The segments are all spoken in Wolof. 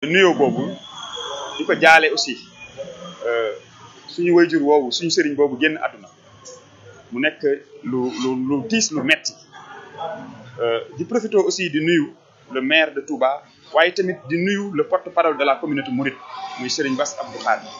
nuyoo boobu di ko jaale aussi suñu wayjur woowu suñu sëriñ boobu génn àdduna mu nekk lu lu lu tiis lu metti di profité aussi di nuyu le maire de Touba waaye tamit di nuyu le porte-parole de la communauté mouride muy Serigne Bass Abdou Khadre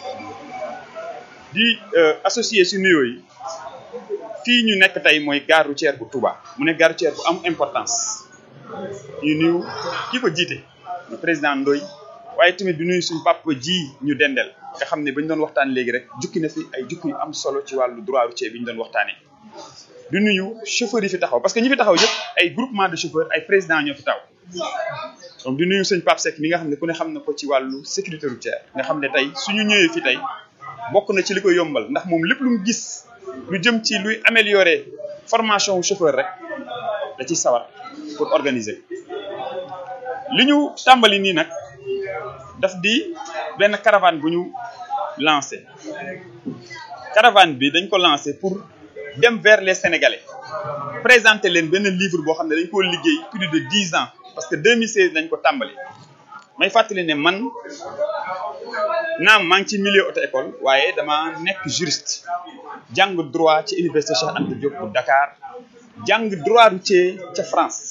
di associé si nuyoo yi fii ñu nekk tey mooy gare routière bu Touba mu nekk gare routière bu am importance ñu nuyu ki ko jiite le président Ndoye waaye tamit di nuyu suñu papa ji ñu dendel nga xam ne ba ñu doon waxtaan léegi rek jukki na fi ay jukki yu am solo ci wàllu droit routier bi ñu doon waxtaanee di nuyu chauffeurs yi fi taxaw parce que ñi fi taxaw yëpp ay groupement de chauffeurs ay président ñoo fi taw donc di nuyu sëñ Pape Seck mi nga xam ne ku ne xam na ko ci wàllu sécurité routière nga xam ne tey suñu ñëwee fi tey bokk na ci li ko yombal ndax moom lépp lu mu gis lu jëm ci luy améliorer formation wu chauffeur rek da ciy sawar pour organiser li ñu tàmbali nii nag daf di benn caravane bu ñu lancé caravane bi dañ ko lancé pour dem vers les sénégalais présenter leen benn livre boo xam ne dañ koo liggéey plus de dix ans parce que 2016 dañ ko tàmbali may fàttali ne man naam maa ngi ci milieu auto école waaye dama nekk juriste jàng droit ci université Cheikh Anta Diop bu Dakar jàng droit routier ca France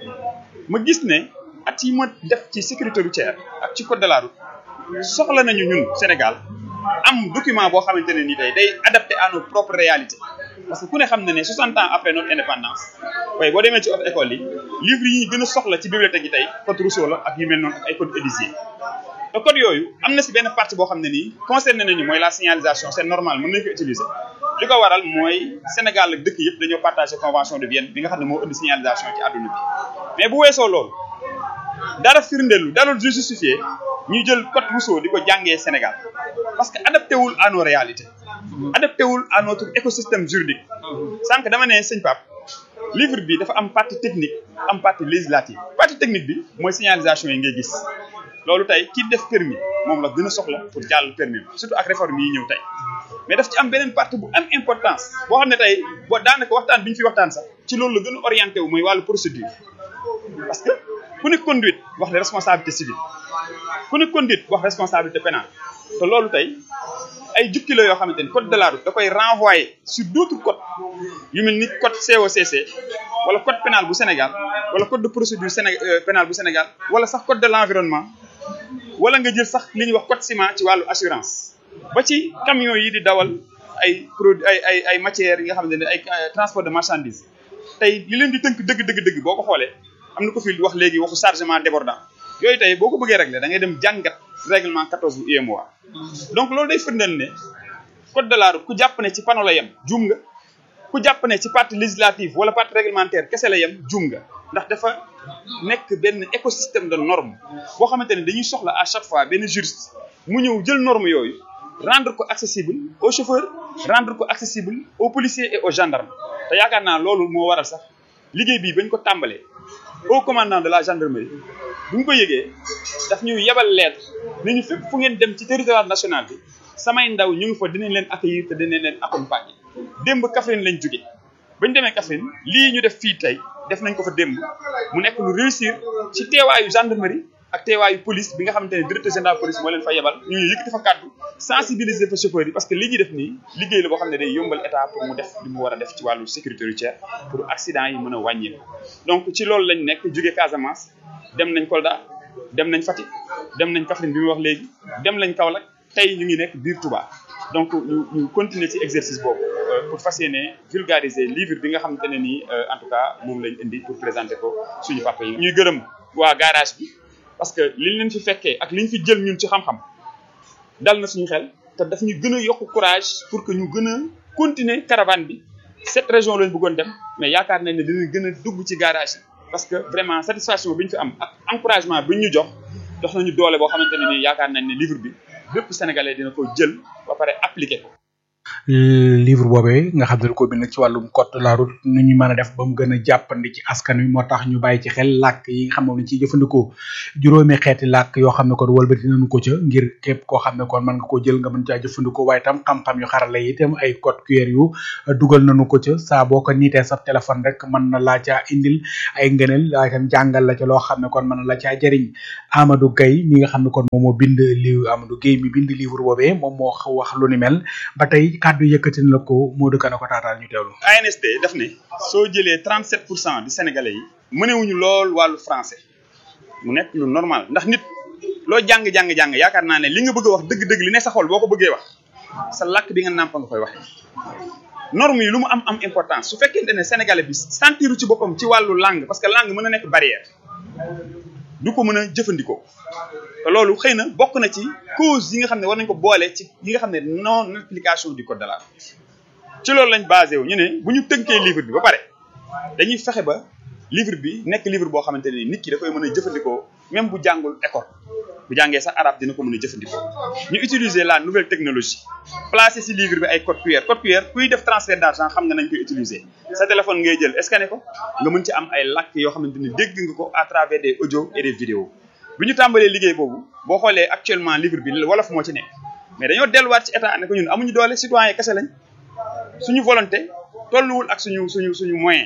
ma gis ne at yi ma def ci sécurité routière ak ci code de la route soxla nañu ñun Sénégal am document boo xamante ne ni tey day adapté à nos propres réalités parce que ku ne xam na ne 60 ans après notre indépendance waaye boo demee ci auto école yi livre yi ñu gën a soxla ci bibliothèque yi tey code Rousseau la ak yu mel noonu ak ay code Élyséen te code yooyu am na si benn partie boo xam ne nii concerné nañu mooy la signalisation c'est normal mën nañu ko utiliser li ko waral mooy Sénégal ak dëkk yëpp dañoo partagé convention de Vienne bi nga xam ne moo indi signalisation ci àdduna bi mais bu weesoo loolu dara firndelu dara justifié ñu jël code Rousseau di ko jàngee Sénégal parce que adapté wul à nos réalités adapté wul à notre écosystème juridique sànq dama ne sëñ Pape livre bi dafa am partie technique am partie législative partie technique bi mooy signalisation yi ngay gis loolu tey ki def permis moom la gën a soxla pour jàll permis surtout ak réforme yi ñëw tey mais daf ci am beneen partie bu am importance boo xam ne tey boo daanaka waxtaan bi ñu fi waxtaan sax ci loolu la gën a orienté wu mooy wàllu procédure parce que ku ne conduite wax ne responsabilité civile ku ne conduite wax responsabilité pénale te loolu tey ay jukki la yoo xamante ni code de la route da koy renvoyer sur d'autres codes yu mel ni code COCC wala code pénal bu Sénégal wala code de procédure Séné pénal bu Sénégal wala sax code de l'environnement wala nga jël sax li ñuy wax code ciment ci wàllu assurance ba ci camions yi di dawal ay produits ay ay ay matières yi nga xamante ne ay transport de marchandises tey li leen di tënk dëgg dëgg dëgg boo ko xoolee am na ko fi wax léegi waxu chargement débordant yooyu tey boo ko bëggee régler da ngay dem jàngat règlement 14 bu UEMOA donc loolu day firndeel ne code de la route ku jàpp ne ci panneau la yem juum nga ku jàpp ne ci partie législative wala partie réglementaire kese la yem juum nga ndax dafa nekk benn écosystème de normes boo xamante ne dañuy soxla à chaque fois benn juriste mu ñëw jël norme yooyu rendre ko accessible aux chauffeurs rendre ko accessible aux policiers et aux gendarmes te yaakaar naa loolu moo waral sax liggéey bii bañ ko tàmbalee au commandant de la gendarmerie bu ñu ko yëgee daf ñu yebal lettre ni ñu fépp fu ngeen dem ci territoire national bi samay ndaw ñu ngi fa dinañ leen accueillir te dinañ leen accompagner démb Kaffrine lañ jóge bañ demee Kaffrine lii ñu def fii tey def nañ ko fa démb mu nekk lu réussir ci teewaayu gendarmerie ak teewaayu police bi nga xamante ne directeur général police moo leen fa yebal ñu ñu yëkkati fa kàddu sensibiliser fa chauffeurs yi parce que li ñuy def nii liggéey la boo xam ne day yombal état pour mu def li mu war a def ci wàllu sécurité routière pour accident yi mën a wàññeeku donc ci loolu lañ nekk jóge Casamance dem nañ Kolda dem nañ Fatick dem nañ Kaffrine bi mu wax léegi dem nañ Kaolack tey ñu ngi nekk biir Touba donc ñu ñu continuer ci exercice boobu pour fas yéene vulgariser livre bi nga xamante ne nii en tout cas moom lañ indi pour présenter ko suñu papa yi. ñuy gërëm waa garage bi parce que liñ leen fi fekkee ak liñ fi jël ñun ci xam-xam dal na suñu xel te daf ñu gën a yokk courage pour que ñu gën a continuer caravane bi cette région lañ bëggoon dem mais yaakaar nañ ne dinañ gën a dugg ci garage yi. parce que vraiment satisfaction bi ñu fi am ak encouragement bi ñu jox jox nañu doole boo xamante ne nii yaakaar nañ ne livre bi bépp sénégalais dina ko jël ba pare appliquer ko. livre boobee nga xam ne ko bind ci wàllum code de la route nu ñu mën a def ba mu gën a jàppandi ci askan wi moo tax ñu bàyyi ci xel làkk yi nga xam moom lañ ciy jëfandikoo juróomi xeeti làkk yoo xam ne kon wëlbati nañu ko ca ngir képp koo xam ne kon mën nga koo jël nga mën caa jëfandikoo waaye tam xam-xam yu xarala yi itam ay code QR yu dugal nañu ko ca saa boo ko niitee sa téléphone rek mën na laa caa indil ay ngëneel waaye tam jàngal la ca loo xam ne kon mën na la caa jëriñ Amadou Gaye mi nga xam ne kon moom moo bind li Amadou Gaye mi bind livre boobee moom moo wax lu ni mel ba tey kàddu yëkkati na la ko moo dëkk na ko taataan ñu teewlu. ANSD daf ne soo jëlee 37 pour cent du sénégalais yi mënewuñu lool wàllu français mu nekk lu normal ndax nit loo jàng jàng jàng yaakaar naa ne li nga bëgg a wax dëgg-dëgg li ne sa xol boo ko bëggee wax sa làkk bi nga nàmpa nga koy waxee. norme yi lu mu am am importance su fekkente ne sénégalais bi sentiru ci boppam ci wàllu langue parce que langue mën na nekk barrière du ko mën a jëfandikoo te loolu xëy na bokk na ci cause yi nga xam ne war nañ ko boole ci yi nga xam ne non application du code de la route ci loolu lañ basé wu ñu ne bu ñu tënkee livre bi ba pare dañuy fexe ba livre bi nekk livre boo xamante ne nit ki da koy mën a jëfandikoo même bu jàngul école bu jàngee sax arabe dina ko mën a jëfandikoo ñu utiliser la nouvelle technologie placer ci livre bi ay code QR code QR kuy def transfert d'argent xam nga nañ koy utiliser sa téléphone ngay jël scanner ko nga mën ci am ay làkk yoo xamante ni dégg nga ko à travers des audios et des vidéos bi ñu tàmbalee liggéey boobu boo xoolee actuellement livre bi wolof moo ci nekk mais dañoo delluwaat ci état ne ko ñun amuñu doole citoyen kese lañ suñu volonté tolluwul ak suñu suñu suñu moyen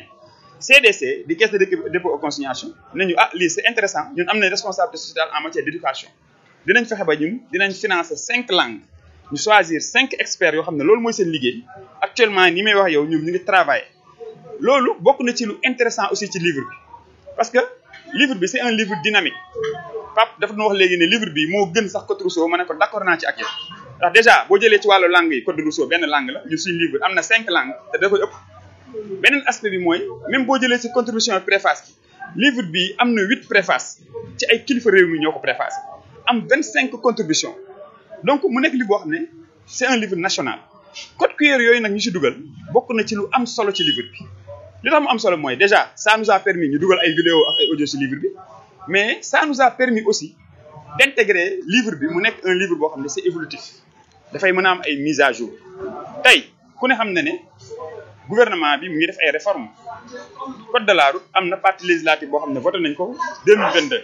CDC di caisse de dépôt et consignation nañu ah lii c'est intéressant ñun am nañ responsabilité sociétale en matière d'éducation dinañ fexe ba ñun dinañ financer cinq langues ñu choisir cinq experts yoo xam ne loolu mooy seen liggéey actuellement ni may wax yow ñoom ñu ngi travailler loolu bokk na ci lu intéressant aussi ci livre bi parce que livre bi c'est un livre dynamique Pape dafa doon wax léegi ne livre bi moo gën sax Code Rousseau ma ne ko d'accord naa ci ak yow ndax déjà boo jëlee ci wàllu langue yi Code Rousseau benn langue la ñun suñu livre am na cinq langues te da koy ëpp beneen aspect bi mooy même boo jëlee ci contribution préface bi livre bi am na huit préface ci ay kilifa réew mi ñoo ko préface am vingt cinq contributions donc mu nekk li boo xam ne c'est un livre national code QR yooyu nag ñu ci dugal bokk na ci lu am solo ci livre bi li tax mu am solo mooy déjà ça nous a permis ñu dugal ay vidéo ak ay audio ci livre bi mais ça nous a permis aussi d'intégrer livre bi mu nekk un livre boo xam ne c'est évolutif dafay mën a am ay mise à jour tey ku ne xam na ne gouvernement bi mu ngi def ay réformes code de la route am na partie législative boo xam ne voté nañ ko 2022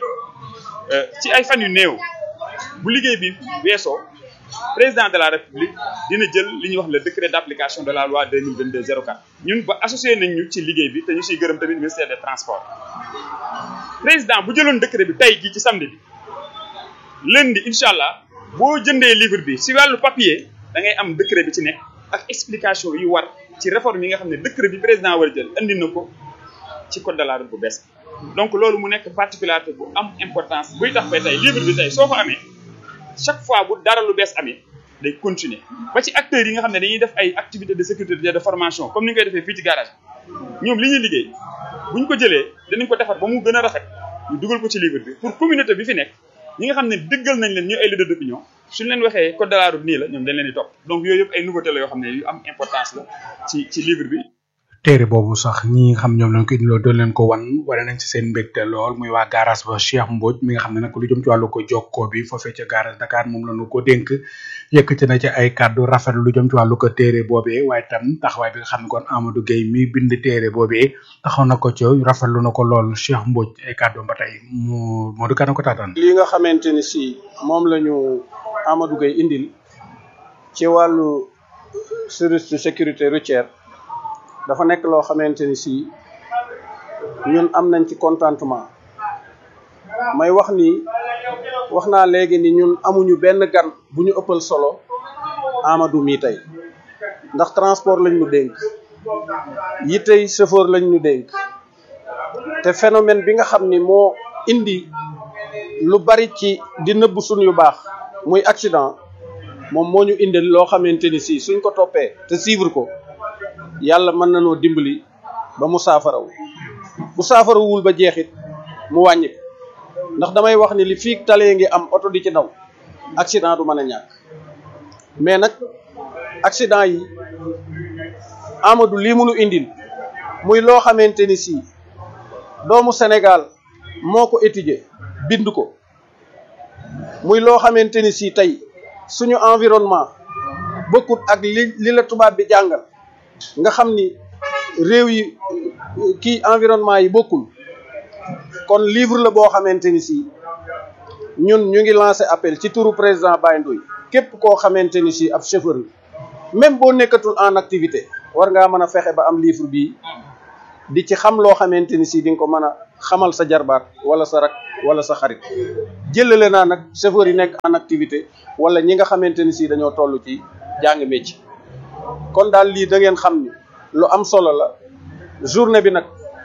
ci ay fan yu néew bu liggéey bi weesoo président de la république dina jël li ñuy wax le décret d'application de la loi 2022 04 ñun ba associé nañ ñu ci liggéey bi te ñu siy gërëm tamit ministère des transports président bu jëloon décret bi tey jii ci samedi bi lundi incha allah boo jëndee livre bi si wàllu papier da ngay am décret bi ci nekk ak explication yu war ci réforme yi nga xam ne décret bi président war a jël andi na ko ci code de la route bu bees donc loolu mu nekk particularité bu am importance buy tax ba tey livre bi tey soo ko amee chaque fois bu dara lu bees amee day continuer ba ci acteurs yi nga xam ne dañuy def ay activités de sécurité de formation comme ni ñu koy defee fii ci garage ñoom li ñuy liggéey bu ñu ko jëlee danañ ko defar ba mu gën a rafet ñu dugal ko ci livre bi pour communauté bi fi nekk ñi nga xam ne dëggal nañ leen ñu ay leader d'opinion suñ leen waxee code de la route nii la ñoom dañ leen di topp donc yooyu yëpp ay nouveauté la yoo xam ne yu am importance la ci ci livre bi téere boobu sax ñi nga xam ñoom lañ ko indiloo doon leen ko wan wane nañ ci seen mbégte lool muy waa garage ba Cheikh Mbodj mi nga xam ne nag lu jëm ci wàllu ko jokkoo bi foofee ca garage Dakar moom la ñu ko dénk yëkkati na ci ay kàddu rafet lu jëm ci wàllu ko téere boobee waaye tam taxawaay bi nga xam ne kon Amadou Gueye mi bind téere boobee taxaw na ko ci rafetlu na ko lool Cheikh Mbodj ay kàddu ba tey mu moo du kana ko taataan li nga xamante ni si moom la ñu Amadou Gueye indil ci wàllu service de sécurité routière dafa nekk loo xamante ni si ñun am nañ ci contentement may wax ni wax naa léegi ni ñun amuñu benn gan bu ñu ëppal solo Amadou mii tey ndax transport lañ ñu dénk yi tey chauffeur lañ ñu dénk te phénomène bi nga xam ni moo indi lu bari ci di nëbb suñ yu baax muy accident moom moo ñu indil loo xamante ni si suñ ko toppee te suivre ko yàlla mën na noo dimbali ba mu saafaraw bu saafarawul ba jeexit mu wàññi ko ndax damay wax ni li fii talee ngi am oto di ci daw accident du mën a ñàkk mais nag accident yi Amadou lii munu indil muy loo xamante ni si doomu Sénégal moo ko étudier bind ko muy loo xamante ni si tey suñu environnement bokkut ak li li la tubaab bi jàngal nga xam ni réew yi kii environnement yi bokkul kon livre la boo xamante ni si ñun ñu ngi lancé appel ci turu président Baye Ndoye képp koo xamante ni si ab chauffeur la même boo nekkatul en activité war ngaa mën a fexe ba am livre bii di ci xam loo xamante ni si di nga ko mën a xamal sa jarbaat wala sa rak wala sa xarit jëlale naa nag chauffeur yi nekk en activité wala ñi nga xamante ni si dañoo toll ci jàng métier kon daal lii da ngeen xam ni lu am solo la journée bi nag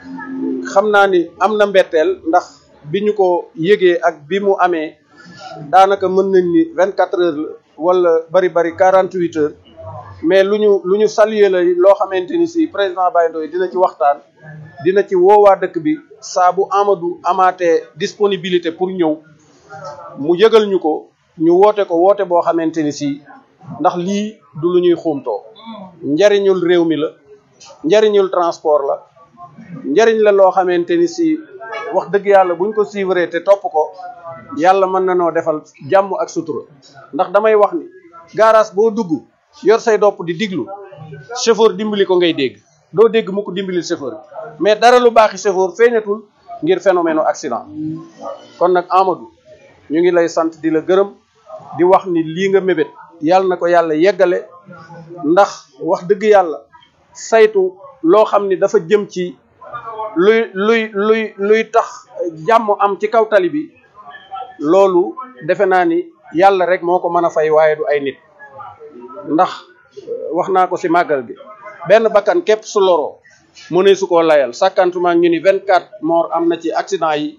xam naa ni am na mbetteel ndax bi ñu ko yëgee ak bi mu amee daanaka mën nañ ni vingt quatre heures la wala bari bari quarante huit heures mais lu ñu lu ñu saluer la loo xamante ni si président Baye Ndoye dina ci waxtaan dina ci woowaa dëkk bi saa bu Amadou amaatee disponibilité pour ñëw mu yëgal ñu ko ñu woote ko woote boo xamante ni si ndax lii du lu ñuy xuumtoo njariñul réew mi la njariñul transport la njariñ la loo xamante ni si wax dëgg yàlla buñ ko suivre te topp ko yàlla mën na noo defal jàmm ak sutura ndax damay wax ni garage boo dugg yor say dopp di diglu chauffeur dimbali ko ngay dégg doo dégg mu ko dimbali chauffeur bi mais dara lu baaxi chauffeur feeñatul ngir phénomène accident kon nag Amadou ñu ngi lay sant di la gërëm di wax ni lii nga mébét yàlla na ko yàlla yeggale ndax wax dëgg yàlla saytu loo xam ni dafa jëm ci luy luy luy luy tax jàmm am ci kaw tali bi loolu defe naa ni yàlla rek moo ko mën a fay waaye du ay nit ndax wax naa ko ci màggal gi benn bakkan képp su loroo mënee su koo layal sàkkantuma ñu ni vingt quatre morts am na ci accident yi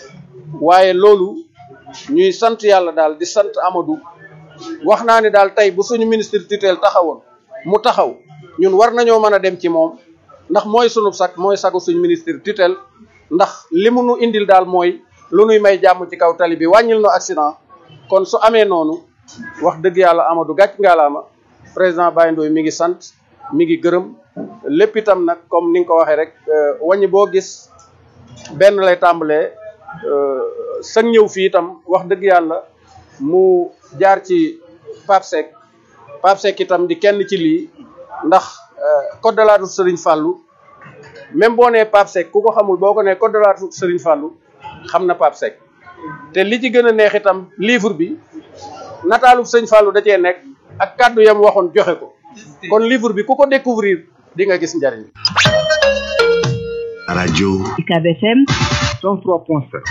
waaye loolu ñuy sant yàlla daal di sant Amadou wax naa ni daal tey bu suñu ministre tutelle taxawoon mu taxaw ñun war nañoo mën a dem ci moom ndax mooy sunu sag mooy sagu suñu ministre tutelle ndax li mu nu indil daal mooy lu nuy may jàmm ci kaw tali bi wàññil no accident kon su amee noonu wax dëgg yàlla Amadou gàcc ngaalaama président Baye Ndoye mi ngi sant mi ngi gërëm lépp itam nag comme ni nga ko waxee rek wàññi boo gis benn lay tàmbalee sag ñëw fii itam wax dëgg yàlla mu jaar ci Pape Seck Pape Seck itam di kenn ci lii ndax code de la route Serigne Fallou même boo nee Pape Seck ku ko xamul boo ko nee code de la route Serigne Fallou xam na Pape Seck te li ci gën a neex itam livre bi nataalu sëñ Fallou da cee nekk ak kàddu yam waxoon joxe ko kon livre bi ku ko découvrir di nga gis njariñ rajo UCAB FM 103.7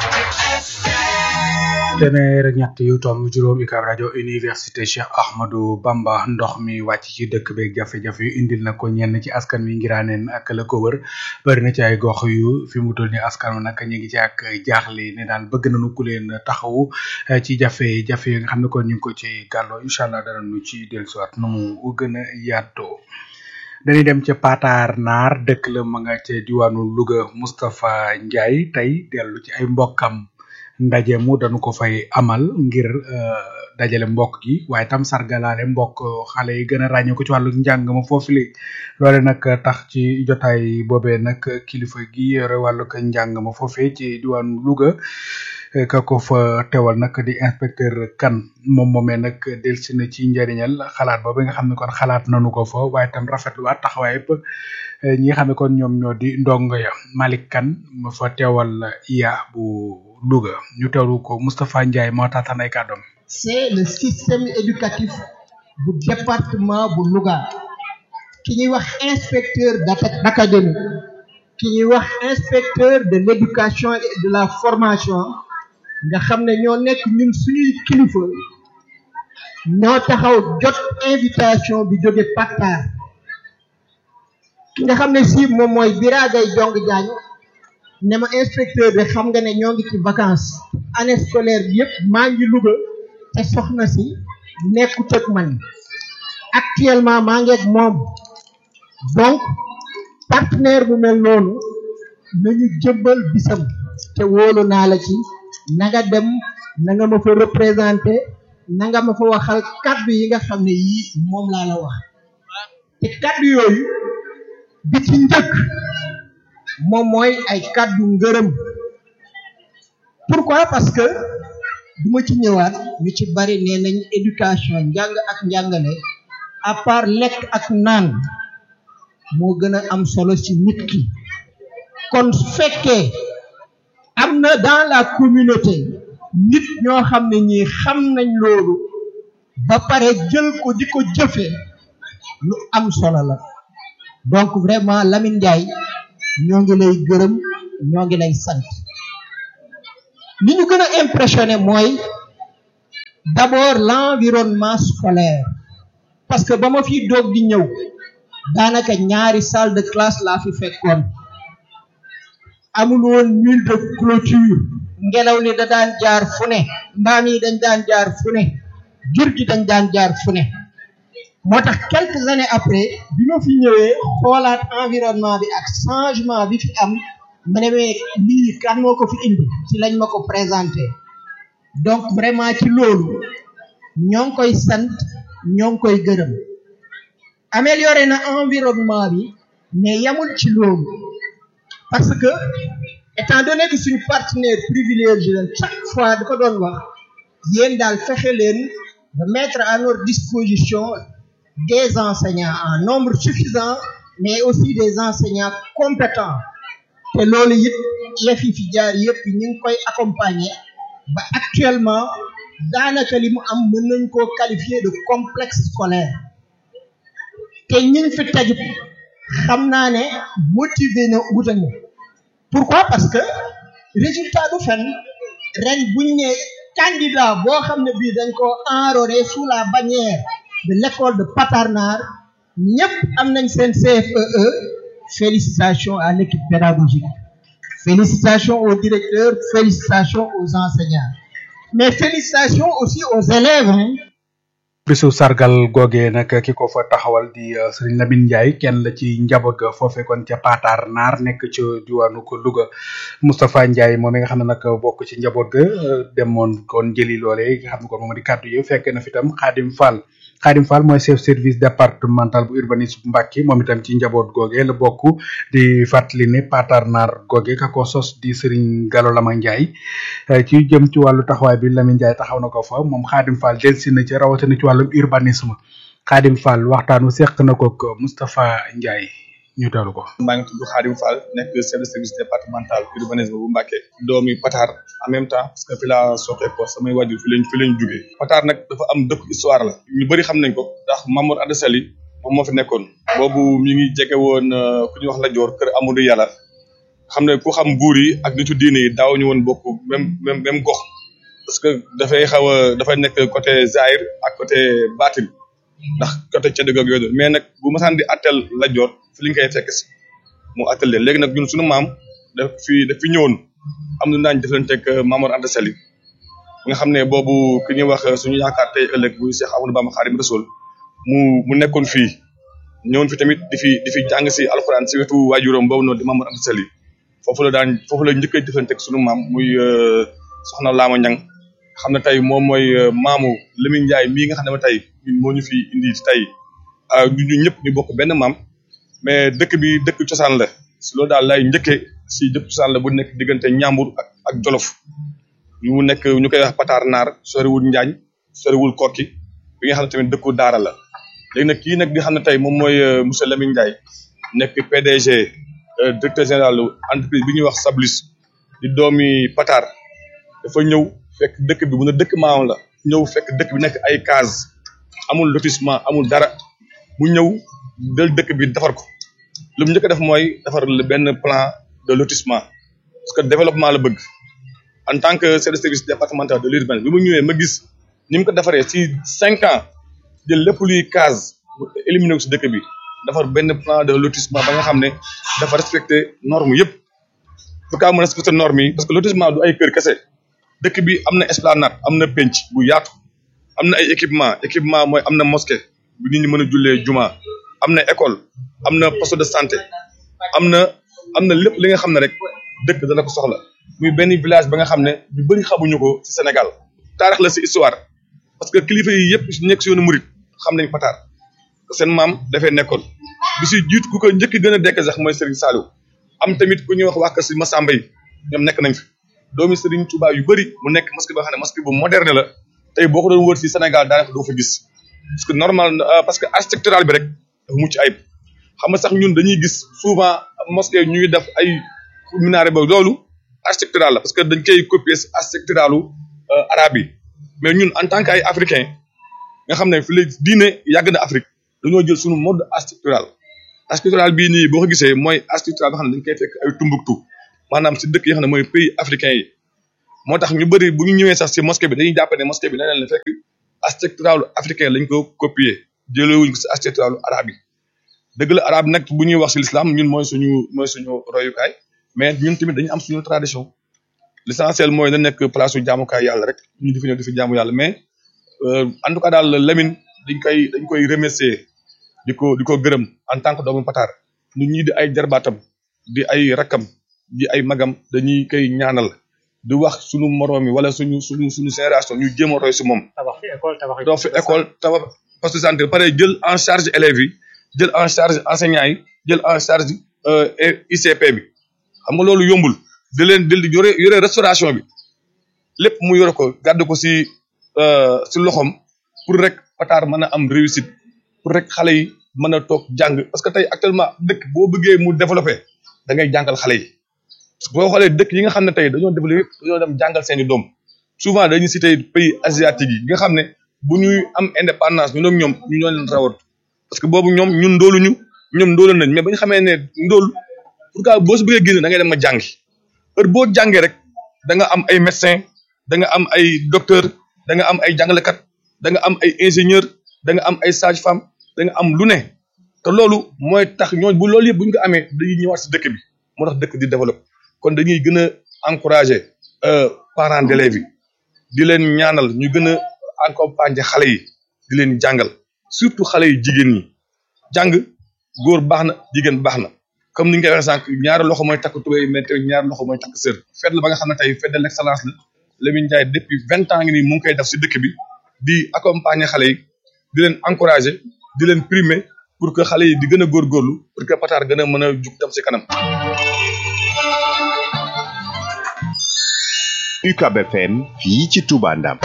téeméer ak ñett yu tomb juróom UCAB rajo université Cheikh Ahmadou Bamba ndox mi wàcc ci dëkk beeg jafe-jafe yu indil na ko ñenn ci askan wi ngiraaneen ak la ko wër bari na ci ay gox yu fi mu toll ni askan wi nag ñu ngi ci ak jaaxle ne daal bëgg nañu ku leen taxawu ci jafe-jafe yi nga xam ne kon ñu ngi ko ci gàlloo incha allah dara nu ci dellusiwaat nu mu gën a yaatoo dañuy dem ca Patar Naar dëkk la ma nga ca diwaanu Louga Moustapha Ndiaye tey dellu ci ay mbokkam ndaje mu dañu ko fay amal ngir dajale mbokk gi waaye tam sargalaale mbokk xale yi gën a ràññee ko ci wàllu njàng ma foofu li loole nag tax ci jotaay boobee nag kilifa gi yore wàllu ko njàng ma foofee ci diwaanu Louga ka ko fa teewal nag di inspecteur kan moom moomee nag delsi na ci njëriñal xalaat boobu nga xam ne kon xalaat nañu ko fa waaye tam rafetluwaat taxawaay yëpp ñi nga xam ne kon ñoom ñoo di ndongo ya Malick Kane ma fa teewal iya bu Louga ñu teewlu ko Moustapha Ndiaye moo taataan ay kàddoom c'est le système éducatif bu département bu Louga ki ñuy wax inspecteur d'académie ki ñuy wax inspecteur de l'éducation et de la formation nga xam ne ñoo nekk ñun suñuy kilifa ñoo taxaw jot invitation bi jóge Patar ki nga xam ne si moom mooy Biragay Jong Jaañ ne ma inspecteur de xam nga ne ñoo ngi ci vacances année scolaire bi yëpp maa ngi Louga te soxna si nekkut ak man actuellement maa ngi ak moom donc partenaire bu mel noonu nañu jëmbal bisam te wóolu naa la ci na nga dem na nga ma fa représenté na nga ma fa waxal kaddu yi nga xam ne yii moom laa la wax te kaddu yooyu bi ci njëkk moom mooy ay kaddu ngërëm pourquoi parce que du ma ci ñëwaat ñu ci bari nee nañ éducation njàng ak njàngale à part lekk ak naan moo gën a am solo ci nit ki kon su fekkee am na dans la communauté nit ñoo xam ne ñii xam nañ loolu ba pare jël ko di ko jëfe lu am solo la donc vraiment Lamine Ndiaye ñoo ngi lay gërëm ñoo ngi lay sant li ñu gën a impressionné mooy d'abord l'environnement scolaire parce que ba ma fi doog di ñëw daanaka ñaari salle de classe laa fi fekkoon amul woon mur de clôture ngelaw li da daan jaar fu ne mbaam yi dañ daan jaar fu ne jur gi dañ daan jaar fu ne moo tax quelques années après bi ma fi ñëwee xoolaat environnement bi ak changement bi fi am ma ne mais lii kan moo ko fi indi ci lañ ma ko présenté donc vraiment ci loolu ñoo ngi koy sant ñoo ngi koy gërëm amélioré na environnement bi mais yamul ci loolu parce que étant donné que suñu partenaire privilégié leen chaque fois da ko doon wax yéen daal fexe leen de mettre à notre disposition des enseignants en nombre suffisant mais aussi des enseignants compétents te loolu it yëf yi fi jaar yëpp ñu ngi koy accompagner ba actuellement daanaka li mu am mën nañ koo qualifier de complexe scolaire te ñiñ fi tajut xam naa ne motivé na wutañu pourquoi parce que résultat du fen ren buñ ne candidat boo xam ne bii dañ ko enrôler sous la bannière de l'école de Patarnar ñëpp am nañ seen CFEE félicitations à l'équipe pédagogique félicitations aux directeurs félicitations aux enseignants mais félicitations aussi aux élèves hein bisu sargal googee nag ki ko fa taxawal di Serigne Lamine Ndiaye kenn la ci njaboot ga foofe kon ca Patar Naar nekk ci diwaanu ko Louga Moustapha Ndiaye moom mi nga xam ne nag bokk ci njaboot ga demoon kon jëli loole nga xam ne kon moom di kàddu yi fekk na fi tam Khadim Fall Khadim Fall mooy chef service départemental bu urbanisme Mbacké moom itam ci njaboot googe la bokk di fàttali ne Patar Naar googe ka ko sos di Serigne Gallo Lama Ndiaye ci jëm ci wàllu taxawaay bi Lamine Ndiaye taxaw na ko fa moom Khadim Fall delsi na ci rawatina ci wàllum urbanisme Khadim Fall waxtaanu seq na ko ak Moustapha Ndiaye ñu teewlu ko. maa ngi tudd Khadim Fall nekk chef de service départemental urbanisme bu Mbacké doomi Patar en même temps parce que fi laa soxee ko samay wàjjur fi lañ fi lañ jugee Patar nag dafa am dëkk histoire la ñu bëri xam nañ ko ndax Mamour Anta Sali moom moo fi nekkoon boobu mi ngi jege woon ku ñuy wax la joor kër Amadou Yàlla xam ne ku xam buur yi ak nitu diine yi daaw ñu woon bokk même même même gox parce que dafay xaw a dafay nekk côté Zahir ak côté Batin ndax côté ca dëgg ak yooyu mais nag bu masaan di attel la joor fi li ñu koy fekk si mu attel leen léegi nag ñun suñu maam daf fi daf fi ñëwoon am na daañu jëflanteeg Mamour Anta Sali nga xam ne boobu ki ñuy wax suñu yaakaar tey ëllëg bu Cheikh Amadou Bamba Xaadimu Rasuul mu mu nekkoon fii ñëwoon fi tamit di fi di fi jàng si alxuraan si wetu waajuram boobu noonu di Mamour Anta Sali foofu la daan foofu la njëkk a jëflanteeg suñu maam muy soxna Laama Ñang xam ne tey moom mooy maamu Lamine Ndiaye mii nga xam ne tey ñun moo ñu fi indi tey ñu ñëpp ñu bokk benn maam mais dëkk bi dëkk cosaan la si loolu daal lay njëkkee si dëkk cosaan la bu nekk diggante Ñambur ak ak Jolof ñu nekk ñu koy wax Patar Naar soriwul Njaañ soriwul Kokki bi nga xam ne tamit dëkku Daara la léegi nag kii nag di xam ne tey moom mooy monsieur Lamine Ndiaye nekk PDG directeur général entreprise bi ñuy wax Sablis di doomi Patar dafa ñëw fekk dëkk bi mun a dëkk maam la ñëw fekk dëkk bi nekk ay case amul lotissement amul dara mu ñëw del dëkk bi defar ko lu mu njëkk a def mooy defar benn plan de lotissement parce que développement la bëgg en tant que chef de service départemental de l'urbain bi mu ñëwee ma gis ni mu ko defaree ci cinq ans jël lépp luy case éliminé ko si dëkk bi defar benn plan de lotissement ba nga xam ne dafa respecté norme yëpp bu kaa mu respecté norme yi parce que lotissement du ay kër kese dëkk bi am na esplanade am na penc bu yaatu am na ay équipement équipement mooy am na mosquée bu nit ñi mën a jullee juma am na école am na poste de santé am na am na lépp li nga xam ne rek dëkk dana ko soxla muy benn village ba nga xam ne ñu bëri xamuñu ko ci Sénégal taarix la ci histoire parce que kilifa yi yëpp nekk ci yoonu murit xam nañ Patar seen maam dafay nekkoon bi si jiitu ku ko njëkk gën a dekk sax mooy Serigne Saliou am tamit ku ñuy wax waa kër si Massamba yi ñoom nekk nañ fi doomi Serigne Touba yu bëri mu nekk mosquée boo xam ne mosquée bu moderne la tey boo ko doon wër ci Sénégal daanaka doo fa gis parce que normal parce que architectural bi rek dafa mucc ayib xam nga sax ñun dañuy gis souvent mosquée ñuy def ay minaret ba loolu architectural la parce que dañ koy copier si architecturalu arabe yi mais ñun en tant que ay africain nga xam ne fi léegi diine yàgg na Afrique dañoo jël suñu mode architectural architectural bii nii boo ko gisee mooy architectural nga xam ne dañ koy fekk ay Tombouctou maanaam si dëkk yi nga xam ne mooy pays africain yi moo tax ñu bëri bu ñu ñëwee sax si mosquée bi dañuy jàpp ne mosquée bi leneen la fekk architectural africain lañ ko copier jëlee wuñ ko si architectural arabe yi dëgg la arabe nag bu ñuy wax si l'islam ñun mooy suñu mooy suñu royukaay mais ñun tamit dañu am suñu tradition l'essentiel mooy na nekk place su jaamukaay yàlla rek ñu di fi ñëw di fi jaamu yàlla mais en tout cas daal Lamine dañ koy dañ koy remercier di ko di ko gërëm en tant que doomu Pataar ñun ñii di ay jarbaatam di ay rakkam di ay magam dañuy koy ñaanal di wax suñu moroom yi wala suñu suñu suñu génération ñu jéem a roy si moom. tabax fi école tabax doo fi école tabax poste de santé ba pare jël en charge élèves yi jël en charge enseignants yi jël en charge ICP bi xam nga loolu yombul di leen di yore yore restauration bi lépp mu yore ko gàdd ko si si loxoom pour rek Pataar mën a am réussite pour rek xale yi mën a toog jàng parce que tey actuellement dëkk boo bëggee mu développé da ngay jàngal xale yi boo xoolee dëkk yi nga xam ne tey dañoo développé dañoo dem jàngal seeni doom souvent dañuy cité pays asiatique yi nga xam ne bu ñuy am indépendance ñun ak ñoom ñu ñoo leen rawat parce que boobu ñoom ñun ndóoluñu ñoom ndóolu nañ mais ba ñu xamee ne ndóol pourquoi boo si bëggee génn da ngay dem nga jàngi heure boo jàngee rek da nga am ay médecin da nga am ay docteur da nga am ay jàngalekat da nga am ay ingénieur da nga am ay sage femme da nga am lu ne te loolu mooy tax ñooñu bu loolu yëpp bu ñu ko amee dañuy ñëwaat si dëkk bi moo tax dëkk di développé kon dañuy gën a encourager parents d'élèves yi di leen ñaanal ñu gën a accompagner xale yi di leen jàngal surtout xale yi jigéen ñi jàng góor baax na jigéen baax na comme ni nga koy waxee sànq ñaari loxo mooy takk tubéy mais tamit ñaari loxo mooy takk sër fête la ba nga xam ne tey fête de l'excellence la Lamine Ndiaye depuis vingt ans ngi nii mu ngi koy def si dëkk bi di accompagner xale yi di leen encourager di leen primer pour que xale yi di gën a góorgóorlu pour que Pataar gën a mën a jug dem si kanam. UCAB FM fii ci Touba Ndam.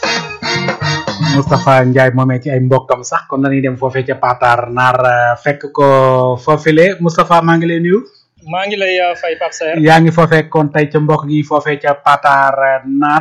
Moustapha Ndiaye moomee ci ay mbokkam sax kon dañuy dem foofee ca Pataar naar fekk ko foofile Moustapha maa ngi lay nuyu. maa ngi lay fay Pape Saer yaa ngi foofee kon tey ca mbokk gi foofee ca Pataar naar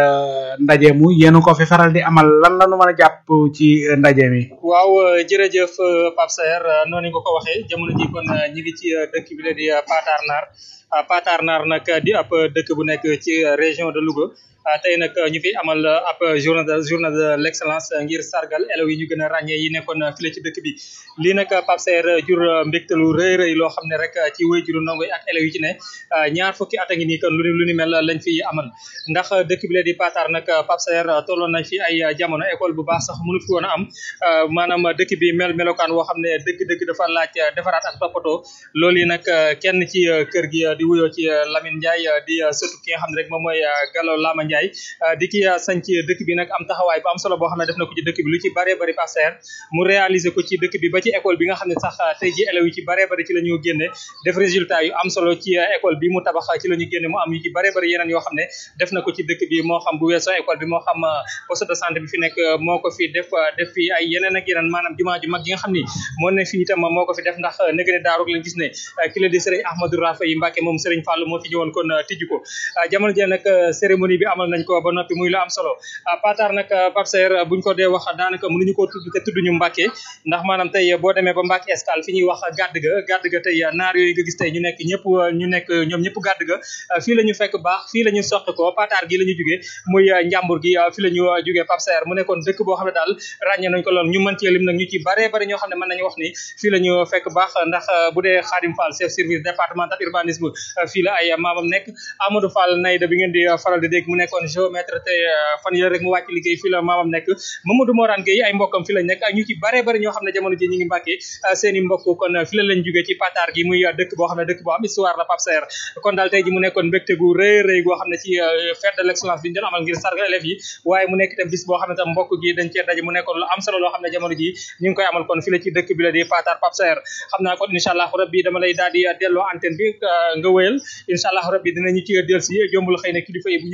ndaje mu yéen ko fi faral di amal lan la nu mën a jàpp ci ndaje mi. waaw jërëjëf Pape Saer noonu nga ko waxee jamono ji kon ñi ngi ci dëkk bi la di Pataar naar Pataar naar nag di ab dëkk bu nekk ci région de Louga. tey nag ñu fi amal ab journée de journée de l'excellence ngir sargal élèves yi ñu gën a ràññee yi nekkoon file ci dëkk bi lii nag Pape Saer jur mbégte lu rëy rëy loo xam ne rek ci wéyjuru ndongo yi ak élèves yi ci ne ñaar fukki at a ngi nii kon lu ni lu ni mel lañ fi amal ndax dëkk bi la di Pataar nag Pape Saer tolloon nañ fi ay jamono école bu baax sax mënu fi woon a am maanaam dëkk bi mel melokaan woo xam ne dëgg-dëgg dafa laaj defaraat ak toppatoo loolu yi nag kenn ci kër gi di wuyoo ci Lamine Ndiaye di sëtu ki nga xam ne rek moom mooy Gallo Lama Ndiaye di ki sanc dëkk bi nag am taxawaay bu am solo boo xam ne def na ko ci dëkk bi lu ci bëree bëri Pape Saer mu réaliser ko ci dëkk bi ba ci école bi nga xam ne sax tey ji élèves yi ci bëree bëri ci la ñu génne def résultat yu am solo ci école bi mu tabax ci la ñu génne mu am yu ci bëree bëri yeneen yoo xam ne def na ko ci dëkk bi moo xam bu weesoo école bi moo xam poste de santé bi fi nekk moo ko fi def def fi ay yeneen ak yeneen maanaam jumaa ju mag yi nga xam ni moo ne fi itam moo ko fi def ndax nëg ne daaru lañ gis ne ki la di sëriñ Ahmadou Rafa yi Mbacke moom sëriñ Fallou moo fi ñëwoon kon tijji ko jamono ji nag cérémonie bi amal nañ ko ba noppi muy lu am solo Pataar nag Pape Saer buñ ko dee wax daanaka mënuñu koo tudd te tudduñu Mbacke ndax maanaam tey boo demee ba Mbacke Escale fi ñuy wax gàdd ga gàdd ga tey naar yooyu nga gis tey ñu nekk ñëpp ñu nekk ñoom ñëpp gàdd ga fii la ñu fekk baax fii la ñu soqi ko Pataar gi la ñu jugee muy njàmbur gi fi la ñu jugee Pape Saer mu nekkoon dëkk boo xam ne daal ràññee nañ ko lool ñu mën cee lim nag ñu ci bare bari ñoo xam ne mën nañu wax ni fii la ñu fekk baax ndax bu dee Khadim Fall chef service départemental urbanisme fii la ay maamam nekk Amadou Fall Nayda bi ngeen di faral di dégg mu nekkoon géomètre te fan yële rek mu wàcc liggéey fii la maamam nekk Mamadou Morane Gueye ay mbokkam fi lañ nekk ak ñu ci bare bari ñoo xam ne jamono ji ñi ngi Mbàkke seen i mbokk kon fi la lañ jógee ci Pataar gi muy dëkk boo xam ne dëkk boo am histoire la Pape Saer kon daal tey ji mu nekkoon mbégte gu rëy rëy goo xam ne ci fête de l'excellence bi ñu doon amal ngir sargal élèves yi waaye mu nekk itam bis boo xam ne tam mbokk gi dañ cee daje mu nekkoon lu am solo loo xam ne jamono ji ñu ngi koy amal kon fi la ci dëkk bi la di Pataar Pape Saer xam naa kon incha allah rabbi dama lay daal di delloo antenne bi nga wéyal incha allah rabbi dinañu ci del si jombul xëy na kilifa yi bu yëkkatee jotaay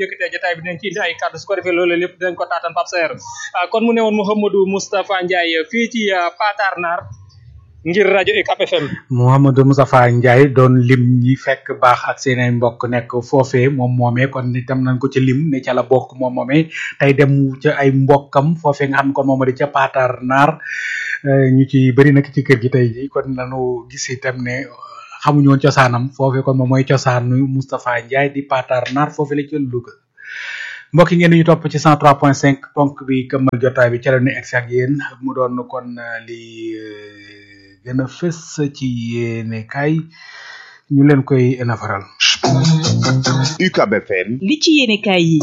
jotaay bi dinañ ci indi ay kàddu su ko defee loolu lépp dinañ ko taatan Pape Saer kon mu ne woon Mouhamadou Moustapha Ndiaye fii ci Patar Nar ngir rajo UCAB FM. Mouhamadou Moustapha Ndiaye doon lim ñi fekk baax ak seen ay mbokk nekk foofee moom moomee kon itam nañ ko ci lim ne ca la bokk moom moomee tey dem ca ay mbokkam foofee nga xam ne kon moom di ca Patar Nar ñu ci bëri nag ci kër gi tey ji kon lañu gis itam ne xamuñu woon cosaanam foofee kon moom mooy cosaanu Moustapha Ndiaye di Patar Nar foofee la ci Louga. mbokk yi ngeen ñu topp ci 103.5 ponk bi këmmal jotaay bi ca la ñu egsi ak yéen mu doon kon li gën a fës ci yéene kay ñu leen koy nafaral. UCAB FM. li ci yéene kay yi.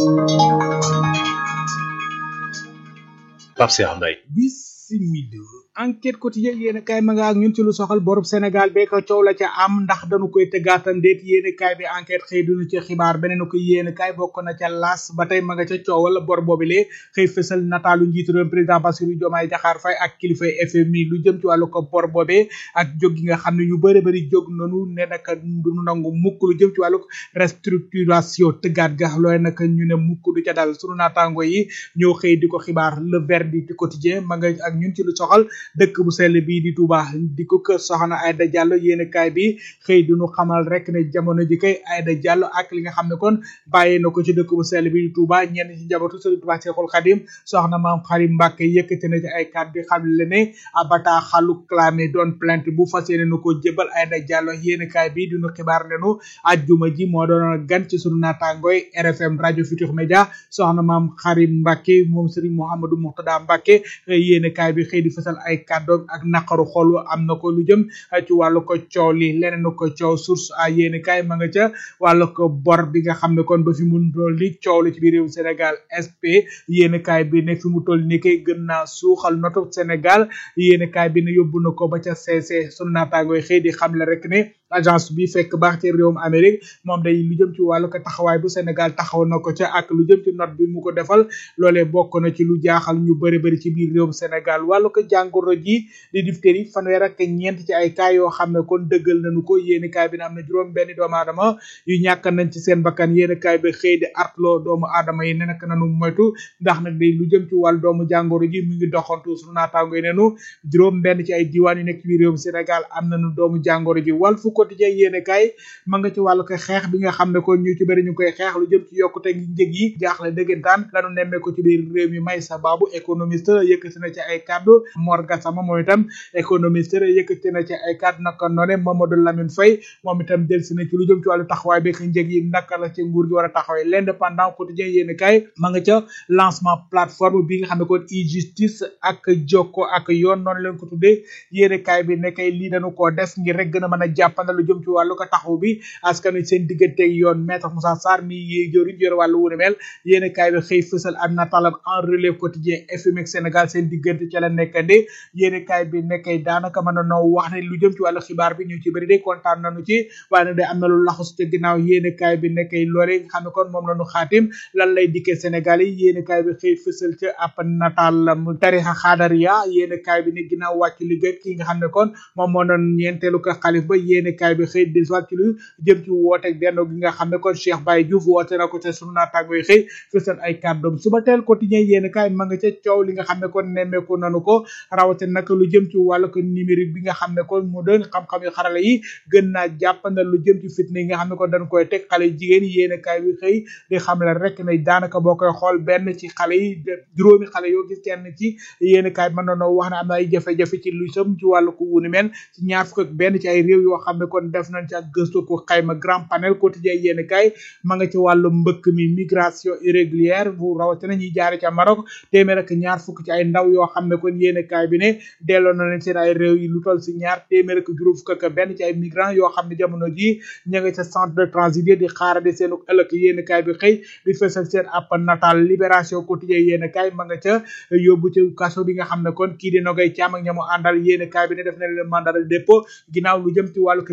Pape Cheikh Mbaye. bisimila enquête quotidien yéen kaay ma nga ak ñun ci lu soxal borub Sénégal bee ko coow la ca am ndax dañu koy tëggaatam déet yéen kaay bi enquête xëy duñu ci xibaar beneen ko yéen kaay bokk na ca las ba tey ma nga ca coowal bor boobilee xëy fësal nataalu njiitu réew président Bassirou Diomaye Diakhar Faye ak kilifay FMI lu jëm ci wàllu ko bor boobee ak jóg gi nga xam ne ñu bëri bëri jóg nanu ne naka duñu nangu mukk lu jëm ci wàllu restructuration tëggaat ga looy naka ñu ne mukk du ca dal sunu naataango yi ñoo xëy di ko xibaar le verdict quotidien ma nga ak ñun ci lu soxal dëkk bu sell bii di Touba di ko kër soxna Aïda Diallo yéen kaay bi xëy du ñu xamal rek ne jamono ji kay Aïda Diallo ak li nga xam ne kon bàyyi na ko ci dëkk bu sell bii di Touba ñenn ci njabootu Sëriñ Touba Cheikhoul Khadim soxna maam Xarim Mbàkke yëkkati na ci ay kàddu di xam le ne abata xalu clamé doon plainte bu fas yéene nu ko jébal Aïda Diallo yéen kaay bi di ñu xibaar ne nu ajjuma ji moo doon gan ci sunu naataangooy RFM rajo Futur Média soxna maam Xarim Mbàkke moom Sëriñ Mouhamadou Mouxtada Mbàkke yéen kaay bi xëy di fësal ay kàddoom ak naqaru xol am na ko lu jëm ci wàllu ko coow li leneen ko coow source a yéeni kaay ma nga ca wàllu ko bor bi nga xam ne kon ba fi mu toll li coow li ci biir réew Sénégal SP yéeni kaay bi ne fi mu toll ni kay gën naa suuxal notu Sénégal yéeni kaay bi ne yóbbu na ko ba ca CC sunu naataangooy xëy di xam le rek ne agence bi fekk baax ci réewum Amérique moom day lu jëm ci wàllu ko taxawaay bu Sénégal taxaw na ko ca ak lu jëm ci note bi mu ko defal loolee bokk na ci lu jaaxal ñu bëri bëri ci biir réewum Sénégal wàllu ko jàngoro ji di diphtérie fanweer ak ñeent ci ay cas yoo xam ne kon dëggal nañu ko yéeni kaay bi ne am na juróom benn doomu aadama yu ñàkk nañ ci seen bakkan yéeni kaay bi xëy di artloo doomu aadama yi ne nak nanu moytu ndax nag day lu jëm ci wàllu doomu jàngoro ji mu ngi doxantu suñu naataango yi nenu juróom benn ci ay diwaan yu nekk ci biir réewum Sénégal am nañu doomu jàngoro ji wàll fu quotidien yéene kaay ma nga ci wàllu ko xeex bi nga xam ne kon ñu ci bëri ñu koy xeex lu jëm ci yokkute ngi njëg yi jaaxle dëggantaan lanu nemmee ko ci biir réew mi may sa baabu économiste yëkkati na ci ay kàddu Mor Gassama moom itam économiste yëkkati na ci ay kàddu naka noone Mamadou Lamine Faye moom itam delsi na ci lu jëm ci wàllu taxawaay bi njëg yi naka la ci nguur gi war a taxawee l'indépendant quotidien yéene kaay ma nga ca lancement plateforme bi nga xam ne kon e-justice ak jokko ak yoon noonu leen ko tuddee yéene kaay bi ne kay lii dañu koo def ngir rek gën a mën a jàppandal lu jëm ci wàllu ko taxaw bi askan wi seen digganteeg yoon maître Moussa Sarr mi yi jëriñ jëre wàllu wu ne mel yéene kaay bi xëy fësal am nataalam en relève quotidien FMI ak Sénégal seen diggante ca la nekkande yéene kaay bi nekkay daanaka mën a noo wax ne lu jëm ci wàllu xibaar bi ñu ci bëri de kontaan nañu ci waaye nag day am na lu laxus te ginnaaw yéene kaay bi nekkay loole nga xam ne kon moom la ñu xaatim lan lay dikkee Sénégal yi yéene kaay bi xëy fësal ca ab nataal mu tarixa xaadariya yéene kaay bi ne ginnaaw wàcc liggéey ki nga xam ne kon moom moo doon ñeenteelu ko xalif ba yéene kaay bi xëy dellusiwaat ci lu jëm ci woote benn gi nga xam ne kon Cheikh Baye Diouf woote na ko te sunu naataango yi xëy fësal ay kàddoom suba teel quotidien yéene kaay ma nga ca coow li nga xam ne kon nemmeeku nanu ko rawate nag lu jëm ci wàllu ko numérique bi nga xam ne kon mu doon xam-xam yu xarala yi gën naa jàppandal lu jëm ci fitna yi nga xam ne kon dañ koy teg xale jigéen yi yéene kaay bi xëy di xam la rek ne daanaka boo koy xool benn ci xale yi juróomi xale yoo gis kenn ci yéene kaay mën nañoo wax ne am na ay jafe-jafe ci lu jëm ci wàllu ko wunu mel ci ñaar fukk ak benn ci ay réew yoo xam ne kon def nañ ci ak gëstu ko xayma grand panel quotidien yéene kaay ma nga ci wàllu mbëkk mi migration irrégulière bu rawatina ñuy jaare ca Maroc téeméer ak ñaar fukk ci ay ndaw yoo xam ne kon yéene kaay bi ne delloo na leen seen ay réew yi lu toll si ñaar téeméer ak juróom fukk ak benn ci ay migrants yoo xam ne jamono ji ña nga ca centre de transit di xaarade seen ëllëg yéene kaay bi xëy di fësal seen app natal libération quotidien yéene kaay ma nga ca yóbbu ci kaso bi nga xam ne kon kii di nogay caam ak ñamu àndal yéene kaay bi ne def na leen mandat de dépôt ginnaaw lu jëm ci wàllu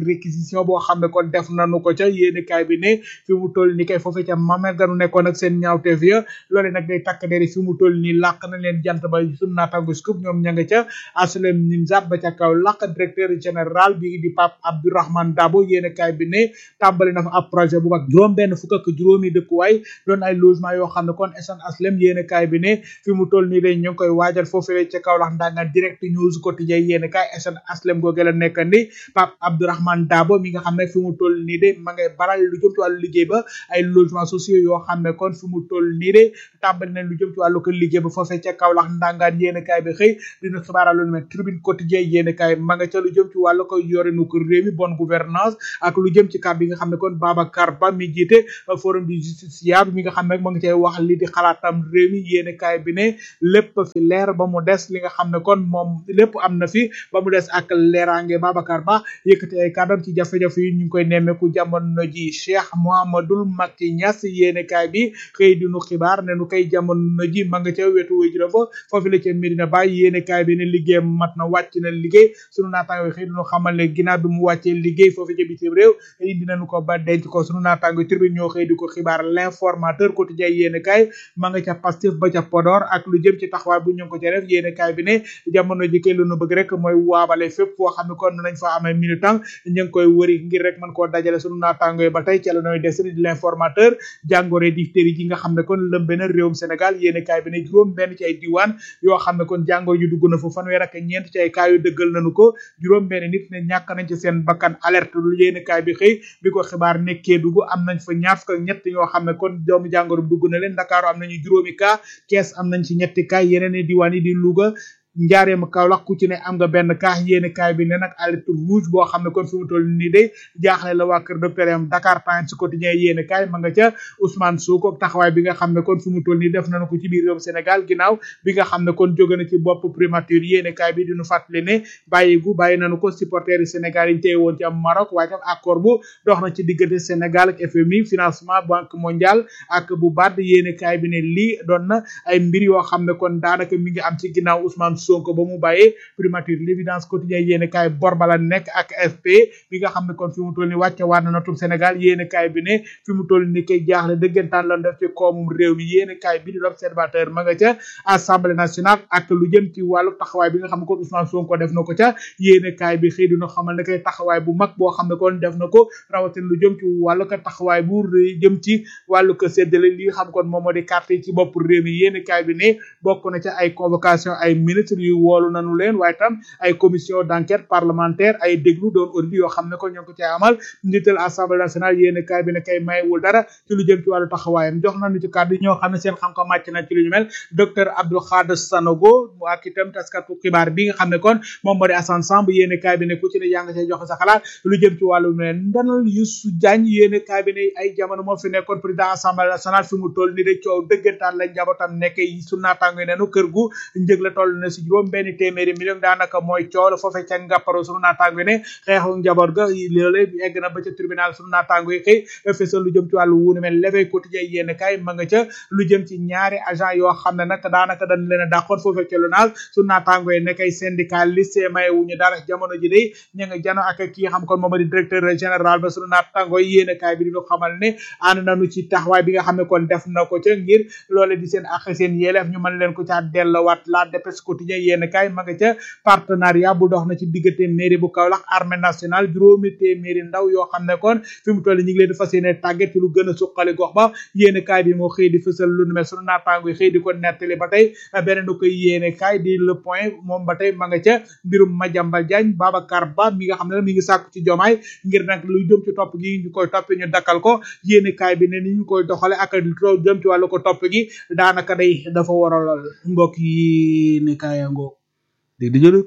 réquisition boo xam ne kon def nañu ko ca yéene kaay bi ne fi mu toll ni kay foofee ca mamel ganu nekkoon ak seen ñaawteef ya loole nag day takk deri fi mu toll ni làq na leen jant ba sunu naataango scoop ñoom ña nga ca aslem nimzat ba ca kaw làq directeur général bi di Pape Abdourahmane Dabo yéene kaay bi ne tàmbali na fa ab projet bu mag juróom benn fukk ak juróomi dëkkuwaay doon ay logement yoo xam ne kon SN aslem yéene kaay bi ne fi mu toll nii day ñu ngi koy waajal foofee ca kaw lax ndanga direct news quotidien yéene kaay SN aslem googe la nekk ni Pape Abdourahmane Dabo mi nga xam ne fi mu toll nii de ma ngay baral lu jëm ci wàllu liggéey ba ay logements sociaux yoo xam ne kon fi mu toll nii de tàmbali nañ lu jëm ci wàllu ko liggéey ba foofee ca Kaolack ndangaan yéen kaay bi xëy dina xibaaral lu mel tribune quotidien yéen kaay ma nga ca lu jëm ci wàllu ko yorinu ko réew mi bonne gouvernance ak lu jëm ci kàddu yi nga xam ne kon Babacar Ba mi jiite forum du justiciable mi nga xam ne ma nga cay wax li di xalaatam réew mi yéen kaay bi ne lépp fi leer ba mu des li nga xam ne kon moom lépp am na fi ba mu des ak leeraange Babacar Ba yëkkati ay kàddam ci jafe-jafe yi ñu ngi koy nemmeeku jamono ji Cheikh Mouhamadoul Macky Niass yéen kaay bi xëy di nu xibaar ne nu koy jamono ji ma nga ca wetu wéy juróom fa foofu la ca Medina Baye yéene kaay bi ne liggéey mat na wàcc na liggéey sunu naataango xëy duñu xamal ne ginnaaw bi mu wàccee liggéey foofu ca bitim réew indi nañu ko ba denc ko sunu naataango tribune ñoo xëy di ko xibaar l'informateur quotidien yéene kaay ma nga ca Pastef ba ca Podor ak lu jëm ci taxawaay bu ñu ngi ko ca def yéene kaay bi ne jamono ji kay lu nu bëgg rek mooy waabale fépp foo xam ne kon nañ fa amee militant ñu ngi koy wëri ngir rek mën koo dajale sunu naataango yi ba tey ca la nooy des di l'informateur jàngoro diphtérie ji nga xam ne kon lëmbe na réewum Sénégal yéene kaay bi ne juróom benn ci ay diwaan yoo xam ne kon jàngoro ju dugg na fa fanweer ak ñeent ci ay cas yu dëggal nañu ko juróom benn nit ne ñàkk nañ ci seen bakkan alerte lu yéene kaay bi xëy bi ko xibaar nekkee dugg am nañ fa ñaar fukk ak ñett ñoo xam ne kon doomu jàngoro dugg na leen Ndakaaru am nañu juróomi cas Kees am nañ ci ñetti cas yeneen i diwaan yi di Louga njaareem Kaolack ku ci ne am nga benn kaax yéene kaay bi ne nag alerte rouge boo xam ne kon fi mu toll nii day jaaxle la waa kër docteur am Dakar Times quotidien yéene kaay ma nga ca Ousmane Sonko taxawaay bi nga xam ne kon fi mu toll nii def nañu ko ci biir réewum Sénégal ginnaaw bi nga xam ne kon jóge na ci bopp primature yéene kaay bi diñu fàttali ne bàyyi gu bàyyi nañu ko supporters yi Sénégal yi téye woon ci am Maroc waaye tam accord bu dox na ci diggante Sénégal ak FMI financement banque mondiale ak bu BAD yéene kaay bi ne lii doon na ay mbir yoo xam ne kon daanaka mi ngi am ci ginnaaw Ousmane Sonko ba mu bàyyee primature l'évidence quotidien yéene kaay bor bala nekk ak FP bi nga xam ne kon fi mu toll ni wàcce waat na natub Sénégal yéene kaay bi ne fi mu toll ni koy jaaxle dëggantaan lan def ci koomum réew mi yéene kaay bi di l'observateur ma nga ca assemblée nationale ak lu jëm ci wàllu taxawaay bi nga xam ne kon Ousmane Sonko def na ko ca yéene kaay bi xëy dina xamal ne koy taxawaay bu mag boo xam ne kon def na ko rawatina lu jëm ci wàllu ko taxawaay bu rëy jëm ci wàllu ko séddale li nga xam kon moom moo di carte yi ci bopp réew mi yéene kaay bi ne bokk na ca ay convocation ay ministre yu woolu nanu leen waaye tam ay commission d'enquête parlementaire ay déglu doon audit yoo xam ne ko ñoo ngi ko cay amal njiital assemblée nationale yéen kaay bi ne kay mayewul dara ci lu jëm ci wàllu taxawaayam jox nañu ci kàddu ñoo xam ne seen xam-xam màcc na ci lu ñu mel docteur Abdou Khadre Sanogo ak itam taskatu xibaar bi nga xam ne kon moom moo di Assane Samb yéen kaay bi ne ku ci ne yaa nga cay joxe sa xalaat lu jëm ci wàllu mel ndanal Youssou Diagne yéen kaay bi ne ay jamono moo fi nekkoon président assemblée nationale fi mu toll ni de coow dëggantaan lañ njabootam nekk su naataango yi nenu kër gu njëg la toll na si juróom benn téeméeri million daanaka mooy coow la foofee ca ngàpparo sunu naataango yi ne xeexu njaboot ga loole egg na ba ca tribunal sunu naataango yi xëy fësal lu jëm ci wàllu wuunu mel l'éveil quotidien yéen kay ma nga ca lu jëm ci ñaari agent yoo xam ne nag daanaka dañ leen a dàqoon foofee ca lonage sunu naataango yi ne kay syndicaliste maye wuñu dara jamono ji day ña nga jano ak kii xam kon moom di directeur général ba sunu naataango yi yéen kay bi di xamal ne ànd nañu ci taxawaay bi nga xam ne kon def na ko ca ngir loole di seen ak seen yéeleef ñu mën leen ko caa dellowaat la dépêche quotidien yéen kay ma nga ca partenariat bu dox na ci diggante mairie bu Kaolack armée nationale juróomi téeméeri ndaw yoo xam ne kon fi mu toll ñu ngi leen di fas yéene tàggat ci lu gën a suqali gox ba yéene kaay bi moo xëy di fësal lu nu mel sunu naataango yi xëy di ko nettali ba tey beneen ko yéene kaay di le point moom ba tey ma nga ca mbirum Madiambal Diagne Babacar Ba mi nga xam ne mi ngi sàkku ci jomaay ngir nag lu jëm ci topp gi ñu koy topp ñu dakkal ko yéene kaay bi ne ni ñu koy doxale ak lu jëm ci wàllu ko topp gi daanaka day dafa waralal mbokk yi ne kaayango dégg di jëlëb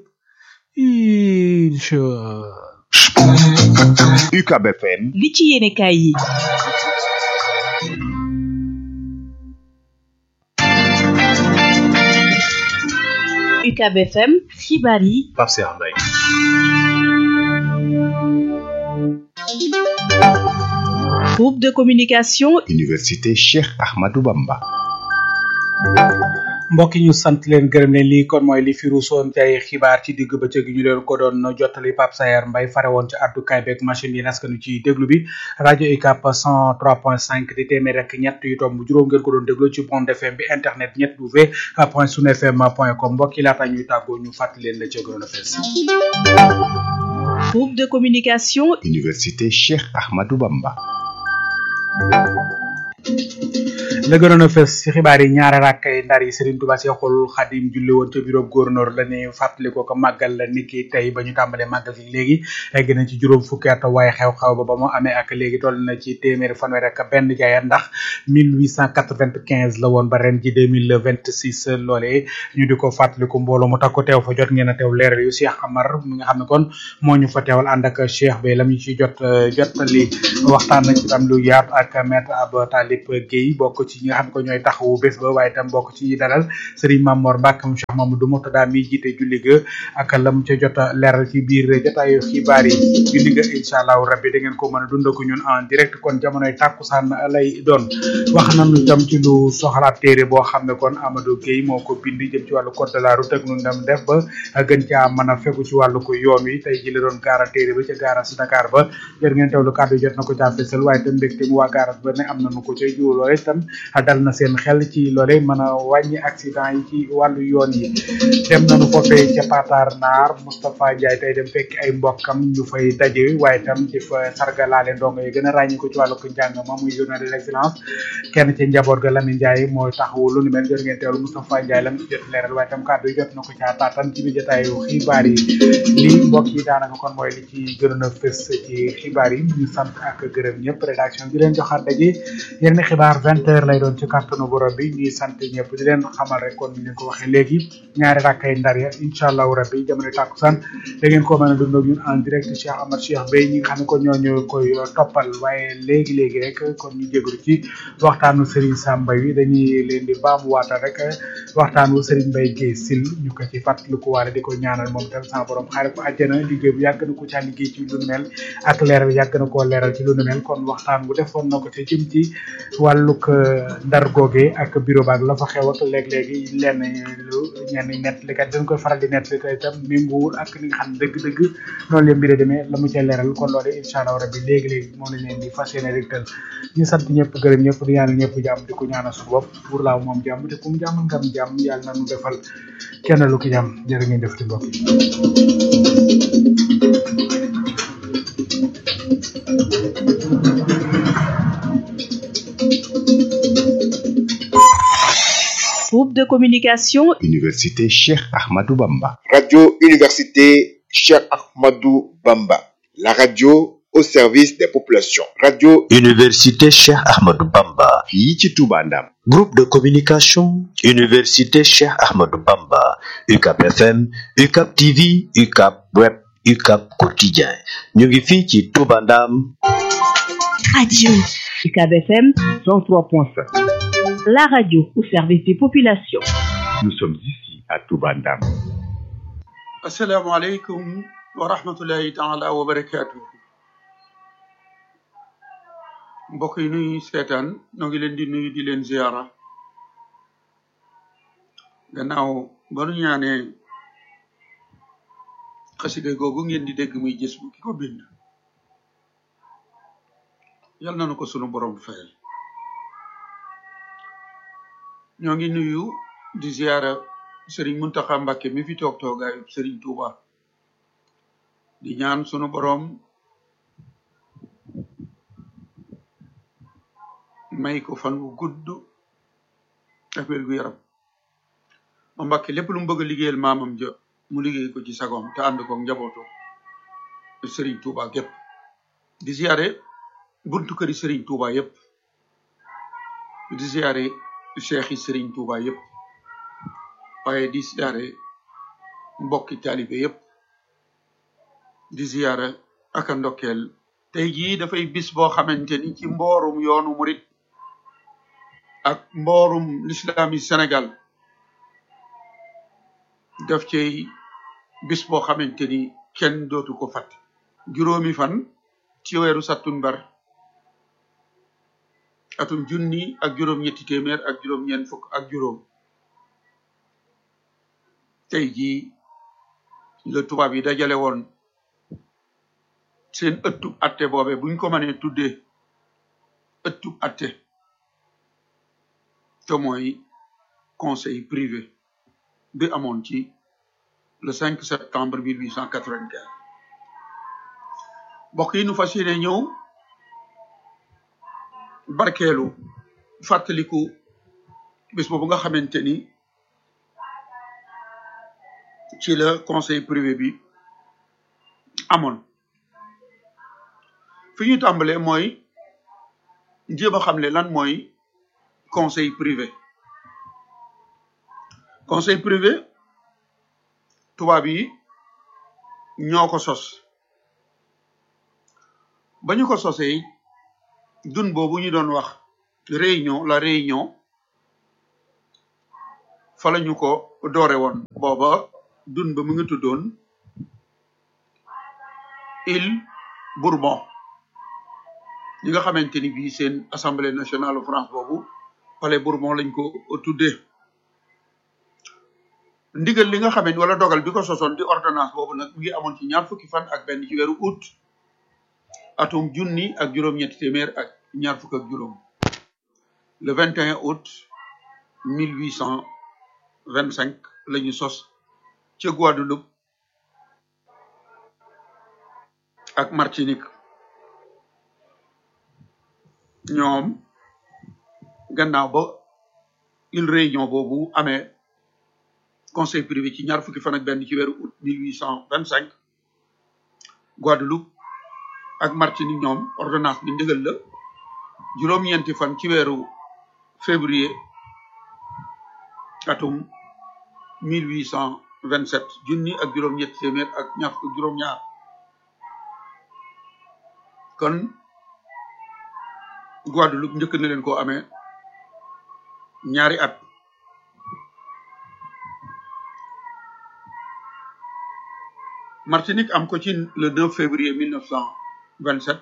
incha UCAB FM li ci yéene kaay yi UCAB FM xibaar yi Pape Cheikh Mbaye groupe de communication Université Cheikh Ahmadou Bamba mbokk yi ñu sant leen gërëm leen lii kon mooy li fi ruusoon ci ay xibaar ci digg bëccëg gi ñu leen ko doon jottali Pape Sayer Mbaye fare woon ci addukaay beeg machine yi naskanu ci déglu bi rajo UCAB 103.5 di téeméer rek ñett yu tomb juróom ngeen ko doon déglu ci Bond FM bi internet ñett w point sunu fm point com mbokk yi laata ñuy tàggoo ñu fàttali leen la ca gënoon a fees Groupe de communication Université Cheikh Ahmadou Bamba. la gënoon a fës ci xibaar yi ñaari rakkay ndar yi Serigne Touba Cheikhoul Khadim julli woon ca bureau gouverneur la ne fàttali ko ko màggal la niki tey ba ñu tàmbalee màggal gi léegi egg na ci juróom fukki at waaye xew-xew ba ba mu amee ak léegi toll na ci téeméeri fanweer ak benn jaayat ndax 1895 la woon ba ren ji 2026 loolee ñu di ko fàttaliku mbooloo mu takko teew fa jot ngeen a teew leeral yu Cheikh Amar mi nga xam ne kon moo ñu fa teewal ànd ak Cheikh Bey lam ñu ci jot jotali waxtaan na ci tam lu yaatu ak maître Ab Talib Guèye bokk ci ñi nga xam ne ko ñooy taxawu bés ba waaye tam bokk ci dalal Serigne Mamor Mbacke mu Cheikh Mamadou Murtada mi jiite julli ga ak lam ca jot a leeral ci biir jotaayu xibaar yi julli ga incha allahu rabbi da ngeen ko mën a dund ko ñun en direct kon jamonoy tàkkusaan lay doon wax nañu tam ci lu soxlaat téere boo xam ne kon Amadou Guèye moo ko bind jëm ci wàllu code de la route ak nu ndam def ba gën caa mën a fegu ci wàllu ko yoon wi tey ji la doon gaara téere ba ca gaara si Dakar ba jot ngeen teewlu kàddu jot na ko caa fesal waaye tam mbégte mu waa gaaras ba ne am nañu ko ca jiw loole tam dal na seen xel ci loole mën a wàññi accident yi ci wàllu yoon yi dem nañu foofee ca Patar Naar Moustapha Ndiaye tey dem fekk ay mbokkam ñu fay daje waaye tam di fa sargalaale ndongo yi gën a ràññi ko ci wàllu ko njàng ma muy journée de l'excellence kenn ci njaboot ga Lamine Ndiaye mooy taxawu lu ni mel jot ngeen teewlu Moustapha Ndiaye lam ci jot leeral waaye tam kàddu yi jot na ko caa taatan ci biir jotaayu xibaar yi lii mbokk yi daanaka kon mooy li ci gënoon a fës ci xibaar yi ñu sant ak gërëm ñëpp rédaction bi leen joxaat daje yeneen xibaar vingt heures lay doon ci kàttanu borom bi ñuy sant ñëpp di leen xamal rek kon ni leen ko waxee léegi ñaari rakkay ndar ya incha allahu rabbi jamono tàkkusaan da ngeen ko mën a dund ak ñun en direct Cheikh Amar Cheikh Bey ñi nga xam ne kon ñooñu koy toppal waaye léegi léegi rek kon ñu jégalu ci waxtaanu Serigne Samba wi dañuy leen di baamuwaatal rek waxtaanu Serigne Mbaye Guèye Sil ñu ko ci fàttaliku waale di ko ñaanal moom tam sa borom xaare ko àjjana liggéey bu yàgg na ko caa liggéey ci lu nu mel ak leeral yàgg na koo leeral ci lu nu mel kon waxtaan bu defoon na ko ci jëm ci wàllug ndar googe ak bureau baag la fa xew ak léeg-léegi lenn lu ñenn nettalikat dañ koy faral di nettali te itam méngoowul ak li nga xam ne dëgg-dëgg noonu leen mbiri demee la mu ca leeral kon loolu incha allah rabbi léegi-léegi moom lañ leen di fas yéene régtal ñu sant ñëpp gërëm ñëpp di ñaanal ñëpp jàmm di ko ñaanal suñu bopp pour laaw moom jàmm te ku mu jàmm ngam jàmm yàlla na nu defal kenn lu ki jàmm jërë ngeen def ci mbokk yi Groupe de communication Université Cheikh Ahmadou Bamba. Radio Université Cheikh Ahmadou Bamba. La radio au service des populations. Radio Université Cheikh Ahmadou Bamba. fii ci Touba Ndam. Groupe de communication Université Cheikh Ahmadou Bamba. UCAP FM, UCAP TV, UCAP Web, UCAP Quotidien. ñu ngi fii ci Touba Ndam. Radio UCAB FM 103.5. la radio au service des populations. Nous sommes ici à Touba Ndam. asalaamaaleykum wa rahmatullahi taala wa barakaatu. mbokk yi nuy seetaan noo ngi leen di nuyu di leen ziara gannaaw ba nu ñaanee xasida googu ngeen di dégg muy gis bu ki ko bind yal na nu ko sunu borom fayal ñoo ngi nuyu di ziara Serigne Muntaxa Mbàkke mi fi toog toogaayu Serigne Touba di ñaan sunu borom may ko fan wu gudd ak wér gu yaram ma Mbàkke lépp lu mu bëgg a liggéeyal maamam ja mu liggéey ko ci sagoom te ànd ko njabootu Serigne Touba gépp di ziare buntu këri Serigne Touba yépp di ziare cheikh yi Serigne Touba yépp waaye di ziare mbokki taalibe yépp di ziare ak a ndokkeel tey jii dafay bis boo xamante ni ci mboorum yoonu murit ak mboorum lislami Sénégal daf cay bis boo xamante ni kenn dootu ko fàtte juróomi fan ci weeru sattumbar atum junni ak juróom ñetti téeméer ak juróom ñeent fukk ak juróom tey jii la tubaab yi dajale woon seen ëttub atte boobe buñ ko mënee tuddee ëttub atte te mooy conseil privé bi amoon ci le 5 septembre 1895 mbokk yi nu fas yéene ñëw barkeelu fàttaliku bis boobu nga xamante ni ci la conseil privé bi amoon fi ñu tàmbalee mooy jéem a xamle lan mooy conseil privé conseil privé tubaab yi ñoo ko sos ba ñu ko sosee dun boobu ñu doon wax réunion la réunion fa la ñu ko doore woon booba dun ba mu ngi tuddoon île Bourbon ñi nga xamante ni bii seen assemblée nationale France boobu palais Bourbon lañ ko tuddee ndigal li nga xamante wala dogal bi ko sosoon di ordonnance boobu nag mu ngi amoon ci ñaar fukki fan ak benn ci weeru août atum junni ak juróom-ñetti téeméer ak ñaar fukk ak juróom le 21 août 1825 la ñu sos ca Guadeloupe ak Martinique ñoom gannaaw ba une réunion boobu amee conseil privé ci ñaar fukki fan ak benn ci weeru août 1825 Guadeloupe ak Martinique ñoom ordonnance bi ndigal la juróom-ñeenti fan ci weeru février atum 1827 junni ak juróom-ñetti téeméer ak ñaar fukk juróom-ñaar kon Guadeloupe njëkk na leen koo amee ñaari at Martinique am ko ci le 9 février 1927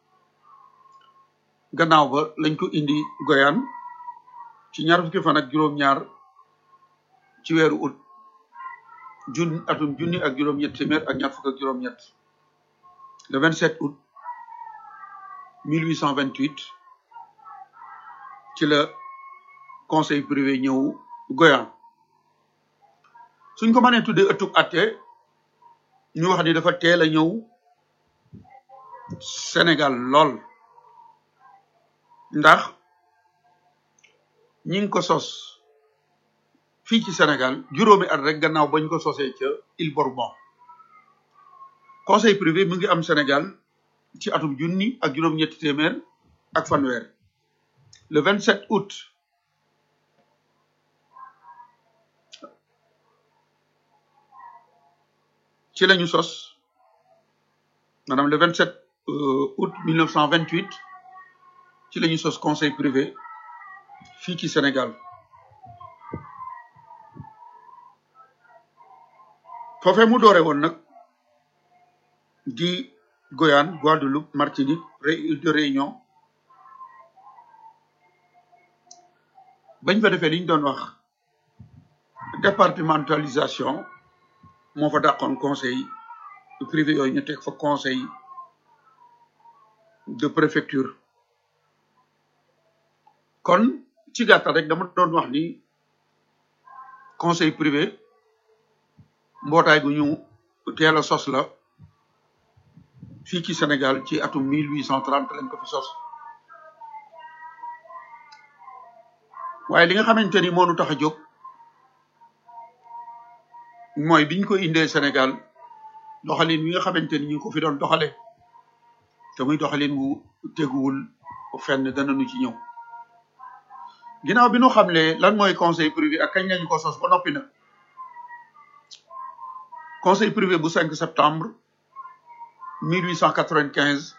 gannaaw ba lañ ko indi Guyane ci ñaar fukki fan ak juróom-ñaar ci weeru août jun atum junni ak juróom-ñett téeméer ak ñaar fukk ak juróom-ñett le 27 août 1828 ci la conseil privé ñëw Guyane suñ ko mënee tuddee ëttub atte ñu wax ni dafa teel a ñëw Sénégal lool ndax ñi ngi ko sos fii ci Sénégal juróomi at rek gannaaw bañ ko sosee ca Île Bourbon conseil privé mu ngi am Sénégal ci atum junni ak juróom-ñetti téeméer ak fanweer le 27 août ci lañu sos maanaam le 27 août 1928 ci lañu sos conseil privé fii ci Sénégal foofee mu doore woon nag di Guyane Guadeloupe Martinique île de Réunion bañ fa defee li ñu doon wax départementalisation moo fa dàqoon conseil privé yooyu ñu teg fa conseil de préfecture kon ci gàttal rek dama doon wax ni conseil privé mbootaay gu ñu teel a sos la fii ci Sénégal ci atum 1830 lañ ko fi sos waaye li nga xamante ni moo nu tax a jóg mooy biñ ko indee Sénégal doxalin wi nga xamante ni ñu ko fi doon doxale te muy doxalin wu teguwul fenn dana nu ci ñëw ginnaaw bi nu xamle lan mooy conseil privé ak kañ lañu ko sos ba noppi nag conseil privé bu 5 septembre 1895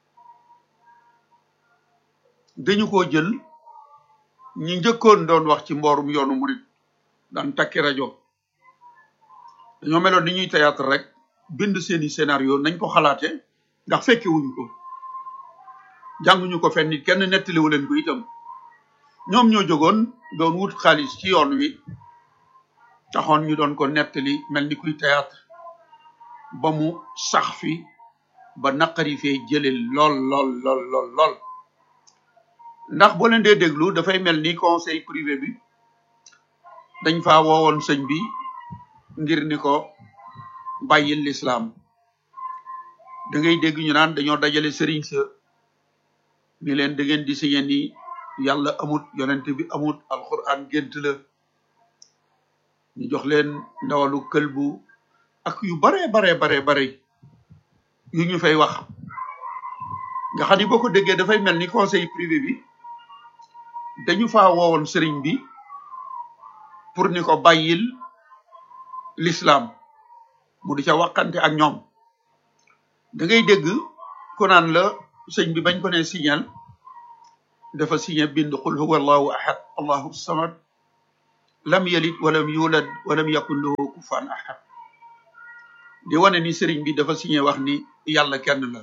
dañu ko jël ñi njëkkoon doon wax ci mboorum yoonu murit daan takki rajo dañoo meloon ni ñuy théâtre rek bind seeni scénario nañ ko xalaate ndax fekke wuñu ko jànguñu ko fenn nit kenn nettaliwu leen ko itam ñoom ñoo jógoon doon wut xaalis ci yoon wi taxoon ñu doon ko nettali mel ni kuy théâtre ba mu sax fi ba naqari fee jële lool lool lool lool lool ndax boo leen dee déglu dafay mel ni conseil privé bi dañ fa woowoon sëñ bi ngir ni ko bàyyil lislaam da ngay dégg ñu naan dañoo dajale sëriñ sa ni leen da ngeen di signé ni yàlla amut yonent bi amut alquran gént la ñu jox leen ndawalu këlbu ak yu bare bare bare bare yu ñu fay wax nga xam ni boo ko déggee dafay mel ni conseil privé bi dañu faa woowoon sëriñ bi pour ni ko bàyyil l'islam mu di ca waxante ak ñoom da ngay dégg ku naan la sëñ bi bañ ko ne signal dafa signé bind qul huwa allahu ahad allahu samad lam yalid walam yulad walam yakun lahu kufan ahad di wane ni sëriñ bi dafa signé wax ni yàlla kenn la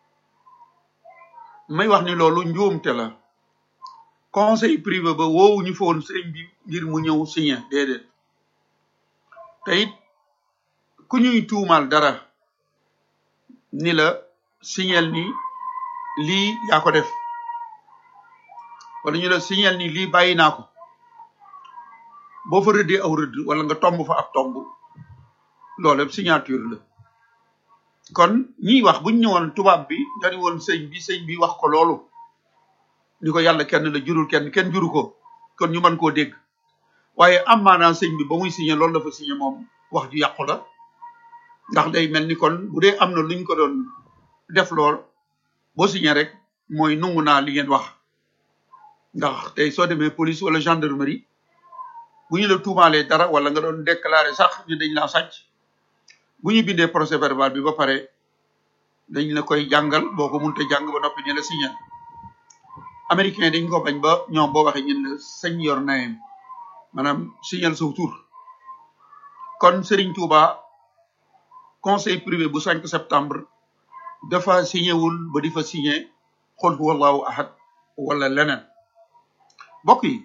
may wax ni loolu njuumte la conseil privé ba woowu ñu fa woon sëriñ bi ngir mu ñëw signé déedéet te it ku ñuy tuumaal dara ni la signal ni lii yaa ko def wala ñu la signal ni lii bàyyi naa ko boo fa rëddee aw rëdd wala nga tomb fa ab tomb loolu signature la kon ñiy wax buñ ñëwoon tubaab bi dañu woon sëñ bi sëñ bi wax ko loolu ni ko yàlla kenn la jurul kenn kenn juru ko kon ñu mën koo dégg waaye am maanaa sëñ bi ba muy signé loolu dafa signé moom wax ju yàqu la ndax day mel ni kon bu dee am na luñ ko doon def lool boo signé rek mooy nungu naa li ngeen wax ndax tey soo demee police wala gendarmerie bu ñu la tuumaalee dara wala nga doon déclarer sax ñu dañ laa sàcc bu ñu bindee procès verbal bi ba pare dañ la koy jàngal boo ko munte jàng ba noppi ñu la signé américain dañ ko bañ ba ñoom boo waxee ñun la sañ yor nayem maanaam signal sa tur kon Serigne Touba conseil privé bu 5 septembre dafa signé wul ba di fa signé xul huwa allahu ahad wala leneen mbokk yi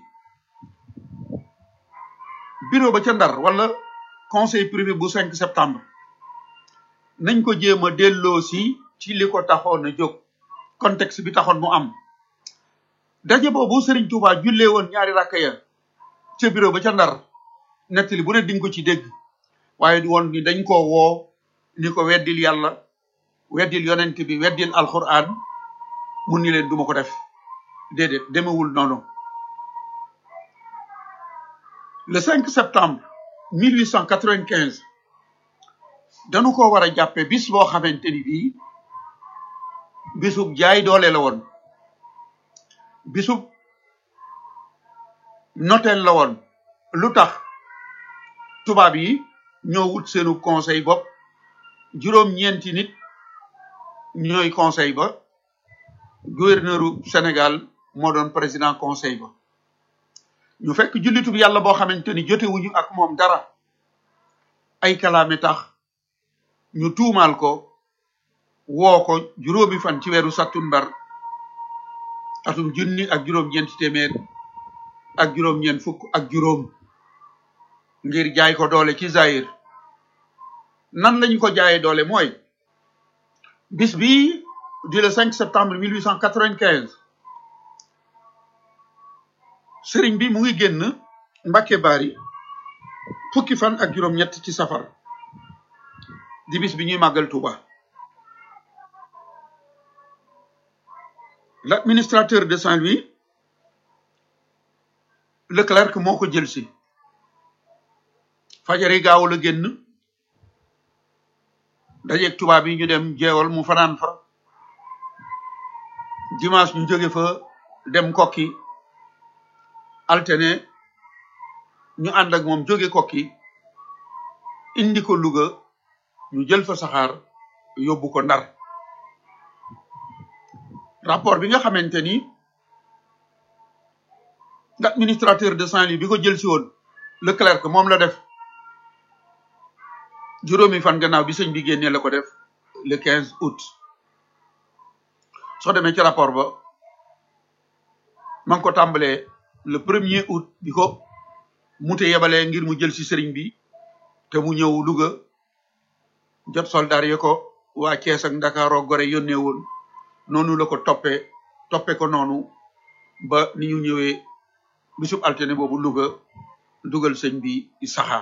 bureau ba ca ndar wala conseil privé bu 5 septembre nañ ko jéem a delloo si ci li ko taxoon a jóg contexte bi taxoon mu am daje boobu Serigne Touba jullee woon ñaari rakka ya ca bureau ba ca ndar nettali bu ne dinga ko ci dégg waaye di woon ni dañ koo woo ni ko weddil yàlla weddil yonent bi weddil alquran mun ni leen duma ko def déedéet demewul noonu le 5 septembre 1895 dañu ko war a jàppe bis boo xamante ni bii bisub jaay doole la woon bisub noteel la woon lu tax tubaab yi ñoo wut seenu conseil bopp juróom-ñeenti nit ñooy conseil ba gouverneuru Sénégal moo doon président conseil ba ñu fekk jullitub yàlla boo xamante ni jotewuñu ak moom dara ay kalaame tax ñu tuumaal ko woo ko juróomi fan ci weeru sattumbar atum junni ak juróom-ñeenti téeméer ak juróom-ñeent fukk ak juróom ngir jaay ko doole ci Zaïr nan lañu ko jaayee doole mooy bis bi di le 5 septembre 1895 sëriñ bi mu ngi génn Mbàkke Bari fukki fan ak juróom-ñett ci safar di bis bi ñuy màggal Touba l'administrateur de Saint-Louis Leclerc moo ko jël si fajari gaaw la génn dajeeg tubaab yi ñu dem jeewal mu fanaan fa dimanche ñu jóge fa dem kokki altene ñu ànd ak moom jóge kokki indi ko Louga ñu jël fa saxaar yóbbu ko ndar rapport bi nga xamante ni l'administrateur de Saint-Louis bi ko jël si woon Leclerc moom la def juróomi fan gannaaw bi sëñ bi génnee la ko def le 15 août soo demee ci rapport ba ma ngi ko tàmbalee le premier août bi ko mu te yebalee ngir mu jël si sëriñ bi te mu ñëw Louga jot soldaar yi ko waa Cees ak Ndakaaroo Gore yónnee woon noonu la ko toppee toppe ko noonu ba ni ñu ñëwee bisub altine boobu Louga dugal sëñ bi saxaar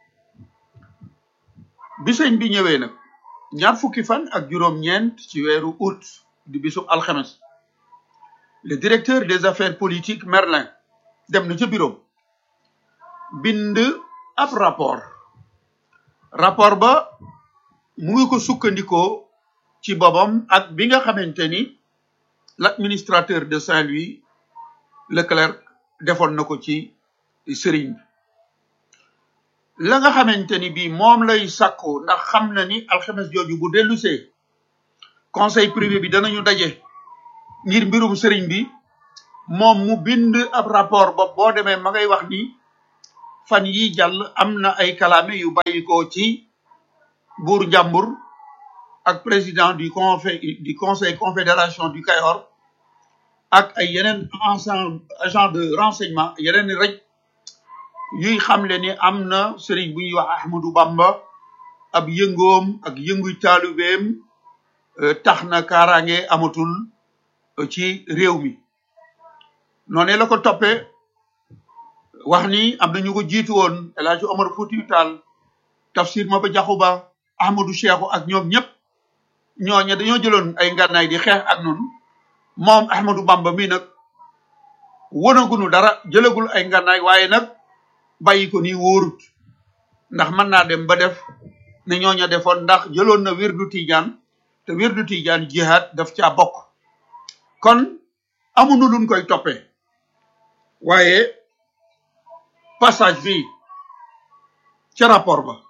bi sëñ bi ñëwee nag ñaar fukki fan ak juróom-ñeent ci weeru août di bisub alxames le directeur des affaires politiques Merlin dem na ca bureau bind ab rapport rapport ba mu ngi ko sukkandikoo ci boppam ak bi nga xamante ni l'administrateur de Saint-Louis Leclerc defoon na ko ci sëriñ bi la nga xamante ni bii moom lay sàkku ndax xam na ni alxames jooju bu dellusee conseil privé bi danañu daje ngir mbirum sëriñ bi moom mu bind ab rapport ba boo demee ma ngay wax ni fan yi jàll am na ay kalaame yu bàyyikoo ci buur njàmbur ak président du conseil du conseil confédération du Kayor ak ay yeneen ensemble agent de renseignement yeneen i rek yuy xamle ni am na sëriñ bu ñuy wax Ahmadou Bamba ab yëngoom ak yënguy taalubeem tax na kaaraange amatul ci réew mi noonu la ko toppee wax ni am na ñu ko jiitu woon El Hadj Omar Foutiyou Tall Tafsir Maba Diakhou Ba Ahmadou Cheikhou ak ñoom ñëpp ñooñu dañoo jëloon ay ngànnaay di xeex ak noonu moom Ahmadou Bamba mi nag wonagunu dara jëlagul ay ngànnaay waaye nag bàyyi ko nii wóorut ndax mën naa dem ba def ne ñooña defoon ndax jëloon na wirdu Tijaan te wirdu Tijaan jihaad daf caa bokk kon amuñu luñ koy toppee waaye passage bi ca rapport ba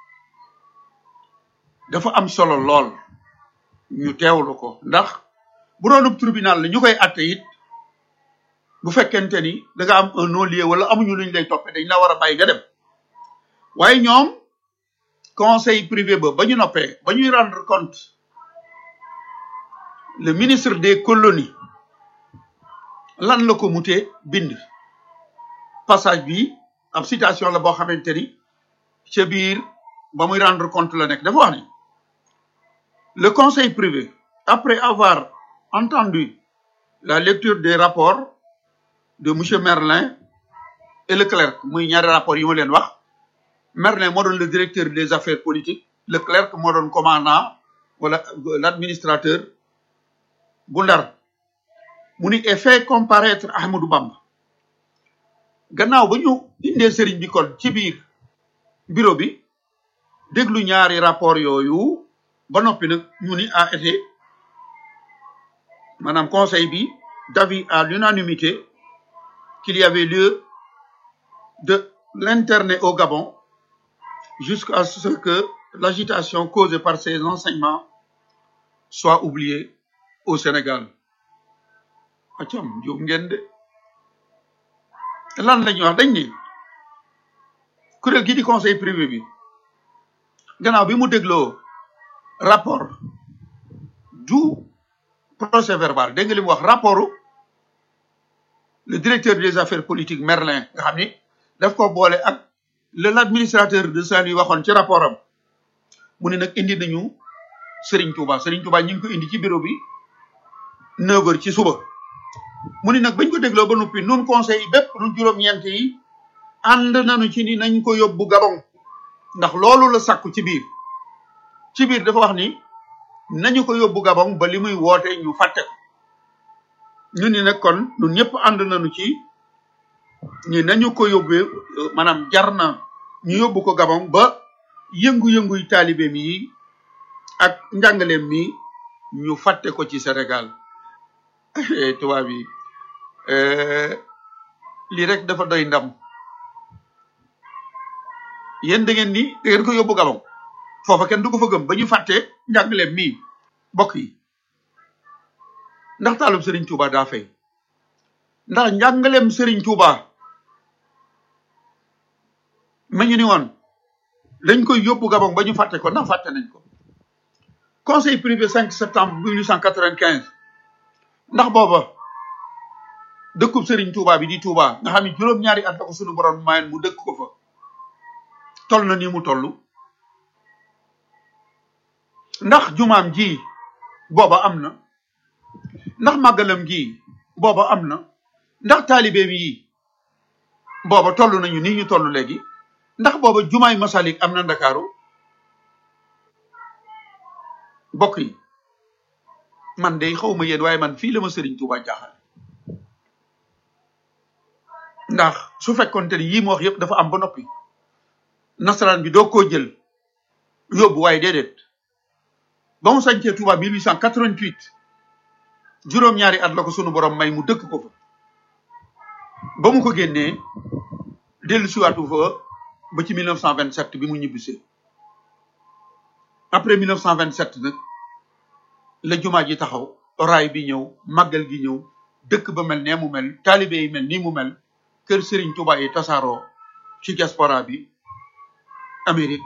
dafa am solo lool ñu teewlu ko ndax bu doonub tribunal la ñu koy atte it bu fekkente ni da nga am un non-lieu wala amuñu luñ lay toppee dañ la war a bàyyi nga dem waaye ñoom conseil privé ba ba ñu noppee ba ñuy rendre compte le ministre des colonies lan la ko mutee bind passage bi ab citation la boo xamante ni ca biir ba muy rendre compte la nekk dafa wax ni le conseil privé après avoir entendu la lecture des rapports de monsieur Merlin et Leclerc muy ñaari rapport yi ma leen wax Merlin moo doon le directeur des affaires politiques Leclerc moo doon commandant wala l'administrateur bu Ndar mu ni et fait comparaître Ahmadou Bamba gannaaw ba ñu indee sëriñ bi kon ci biir bureau bi déglu ñaari rapport yooyu ba noppi nag ñu ni a été maanaam conseil bi d'avis à l'unanimité qu'il y avait lieu de l'interner au Gabon jusqu'à ce que l'agitation causée par ces enseignements soit oubliée au Sénégal acam jóg ngeen de lan la ñuy wax dañ ni kuréel gi di conseil privé bi gannaaw bi mu dégloo rapport du procès verbal dégg nga li mu wax rapport le directeur des affaires politiques Merlin nga xam ni daf ko boole ak le l'administrateur de Saint-Louis waxoon ci rapport am mu ne nag indi nañu Serigne Touba Serigne Touba ñu ngi ko indi ci bureau bi 9 heures ci suba mu ni nag bañ ko dégloo ba noppi nun conseil yi bépp nun juróom-ñeent yi ànd nañu ci ni nañ ko yóbbu Gabon ndax loolu la sàkku ci biir ci biir dafa wax ni nañu ko yóbbu Gabon ba li muy woote ñu fàtte ko ñu ni nag kon ñun ñëpp ànd nañu ci ñi nañu ko yóbbee maanaam jar na ñu yóbbu ko Gabon ba yëngu-yënguy taalibeem yi ak njàngaleem mi ñu fàtte ko ci Sénégal tubaab yi lii rek dafa doy ndam yéen da ngeen ni da ngeen ko yóbbu Gabon foofa kenn du ko fa gëm ba ñu fàtte njàngaleem mii bokk yi ndax taalum Serigne Touba daa fay ndax njàngaleem Serigne Touba ma ñu ni woon dañ koy yóbbu Gabon ba ñu fàtte ko ndax fàtte nañ ko conseil privé 5 septembre 1895 ndax booba dëkkub Serigne Touba bi di Touba nga xam ne juróom-ñaari at la ko sunu borom mayen mu dëkk ko fa toll na ni mu toll ndax jumaam ji booba am na ndax màggalam gi booba am na ndax taalibeem yi booba toll nañu nii ñu toll léegi ndax booba jumaay masalik am na ndakaaru bokk yi man de xawma yéen waaye man fii la ma sëriñ Tuuba jaaxal ndax su fekkonte ni yii ma wax yëpp dafa am ba noppi nasaraan bi doo koo jël yóbbu waaye déedéet ba mu sañcee Tuuba 1888 juróom-ñaari at la ko sunu borom may mu dëkk ko fa ba mu ko génnee dellu siwaatu fa ba ci 1927 bi mu ñibbisee après 1927 nag la jumaa ji taxaw raay bi ñëw màggal gi ñëw dëkk ba mel nee mu mel taalibe yi mel nii mu mel kër Serigne Touba yi tasaaroo ci diaspora bi Amérique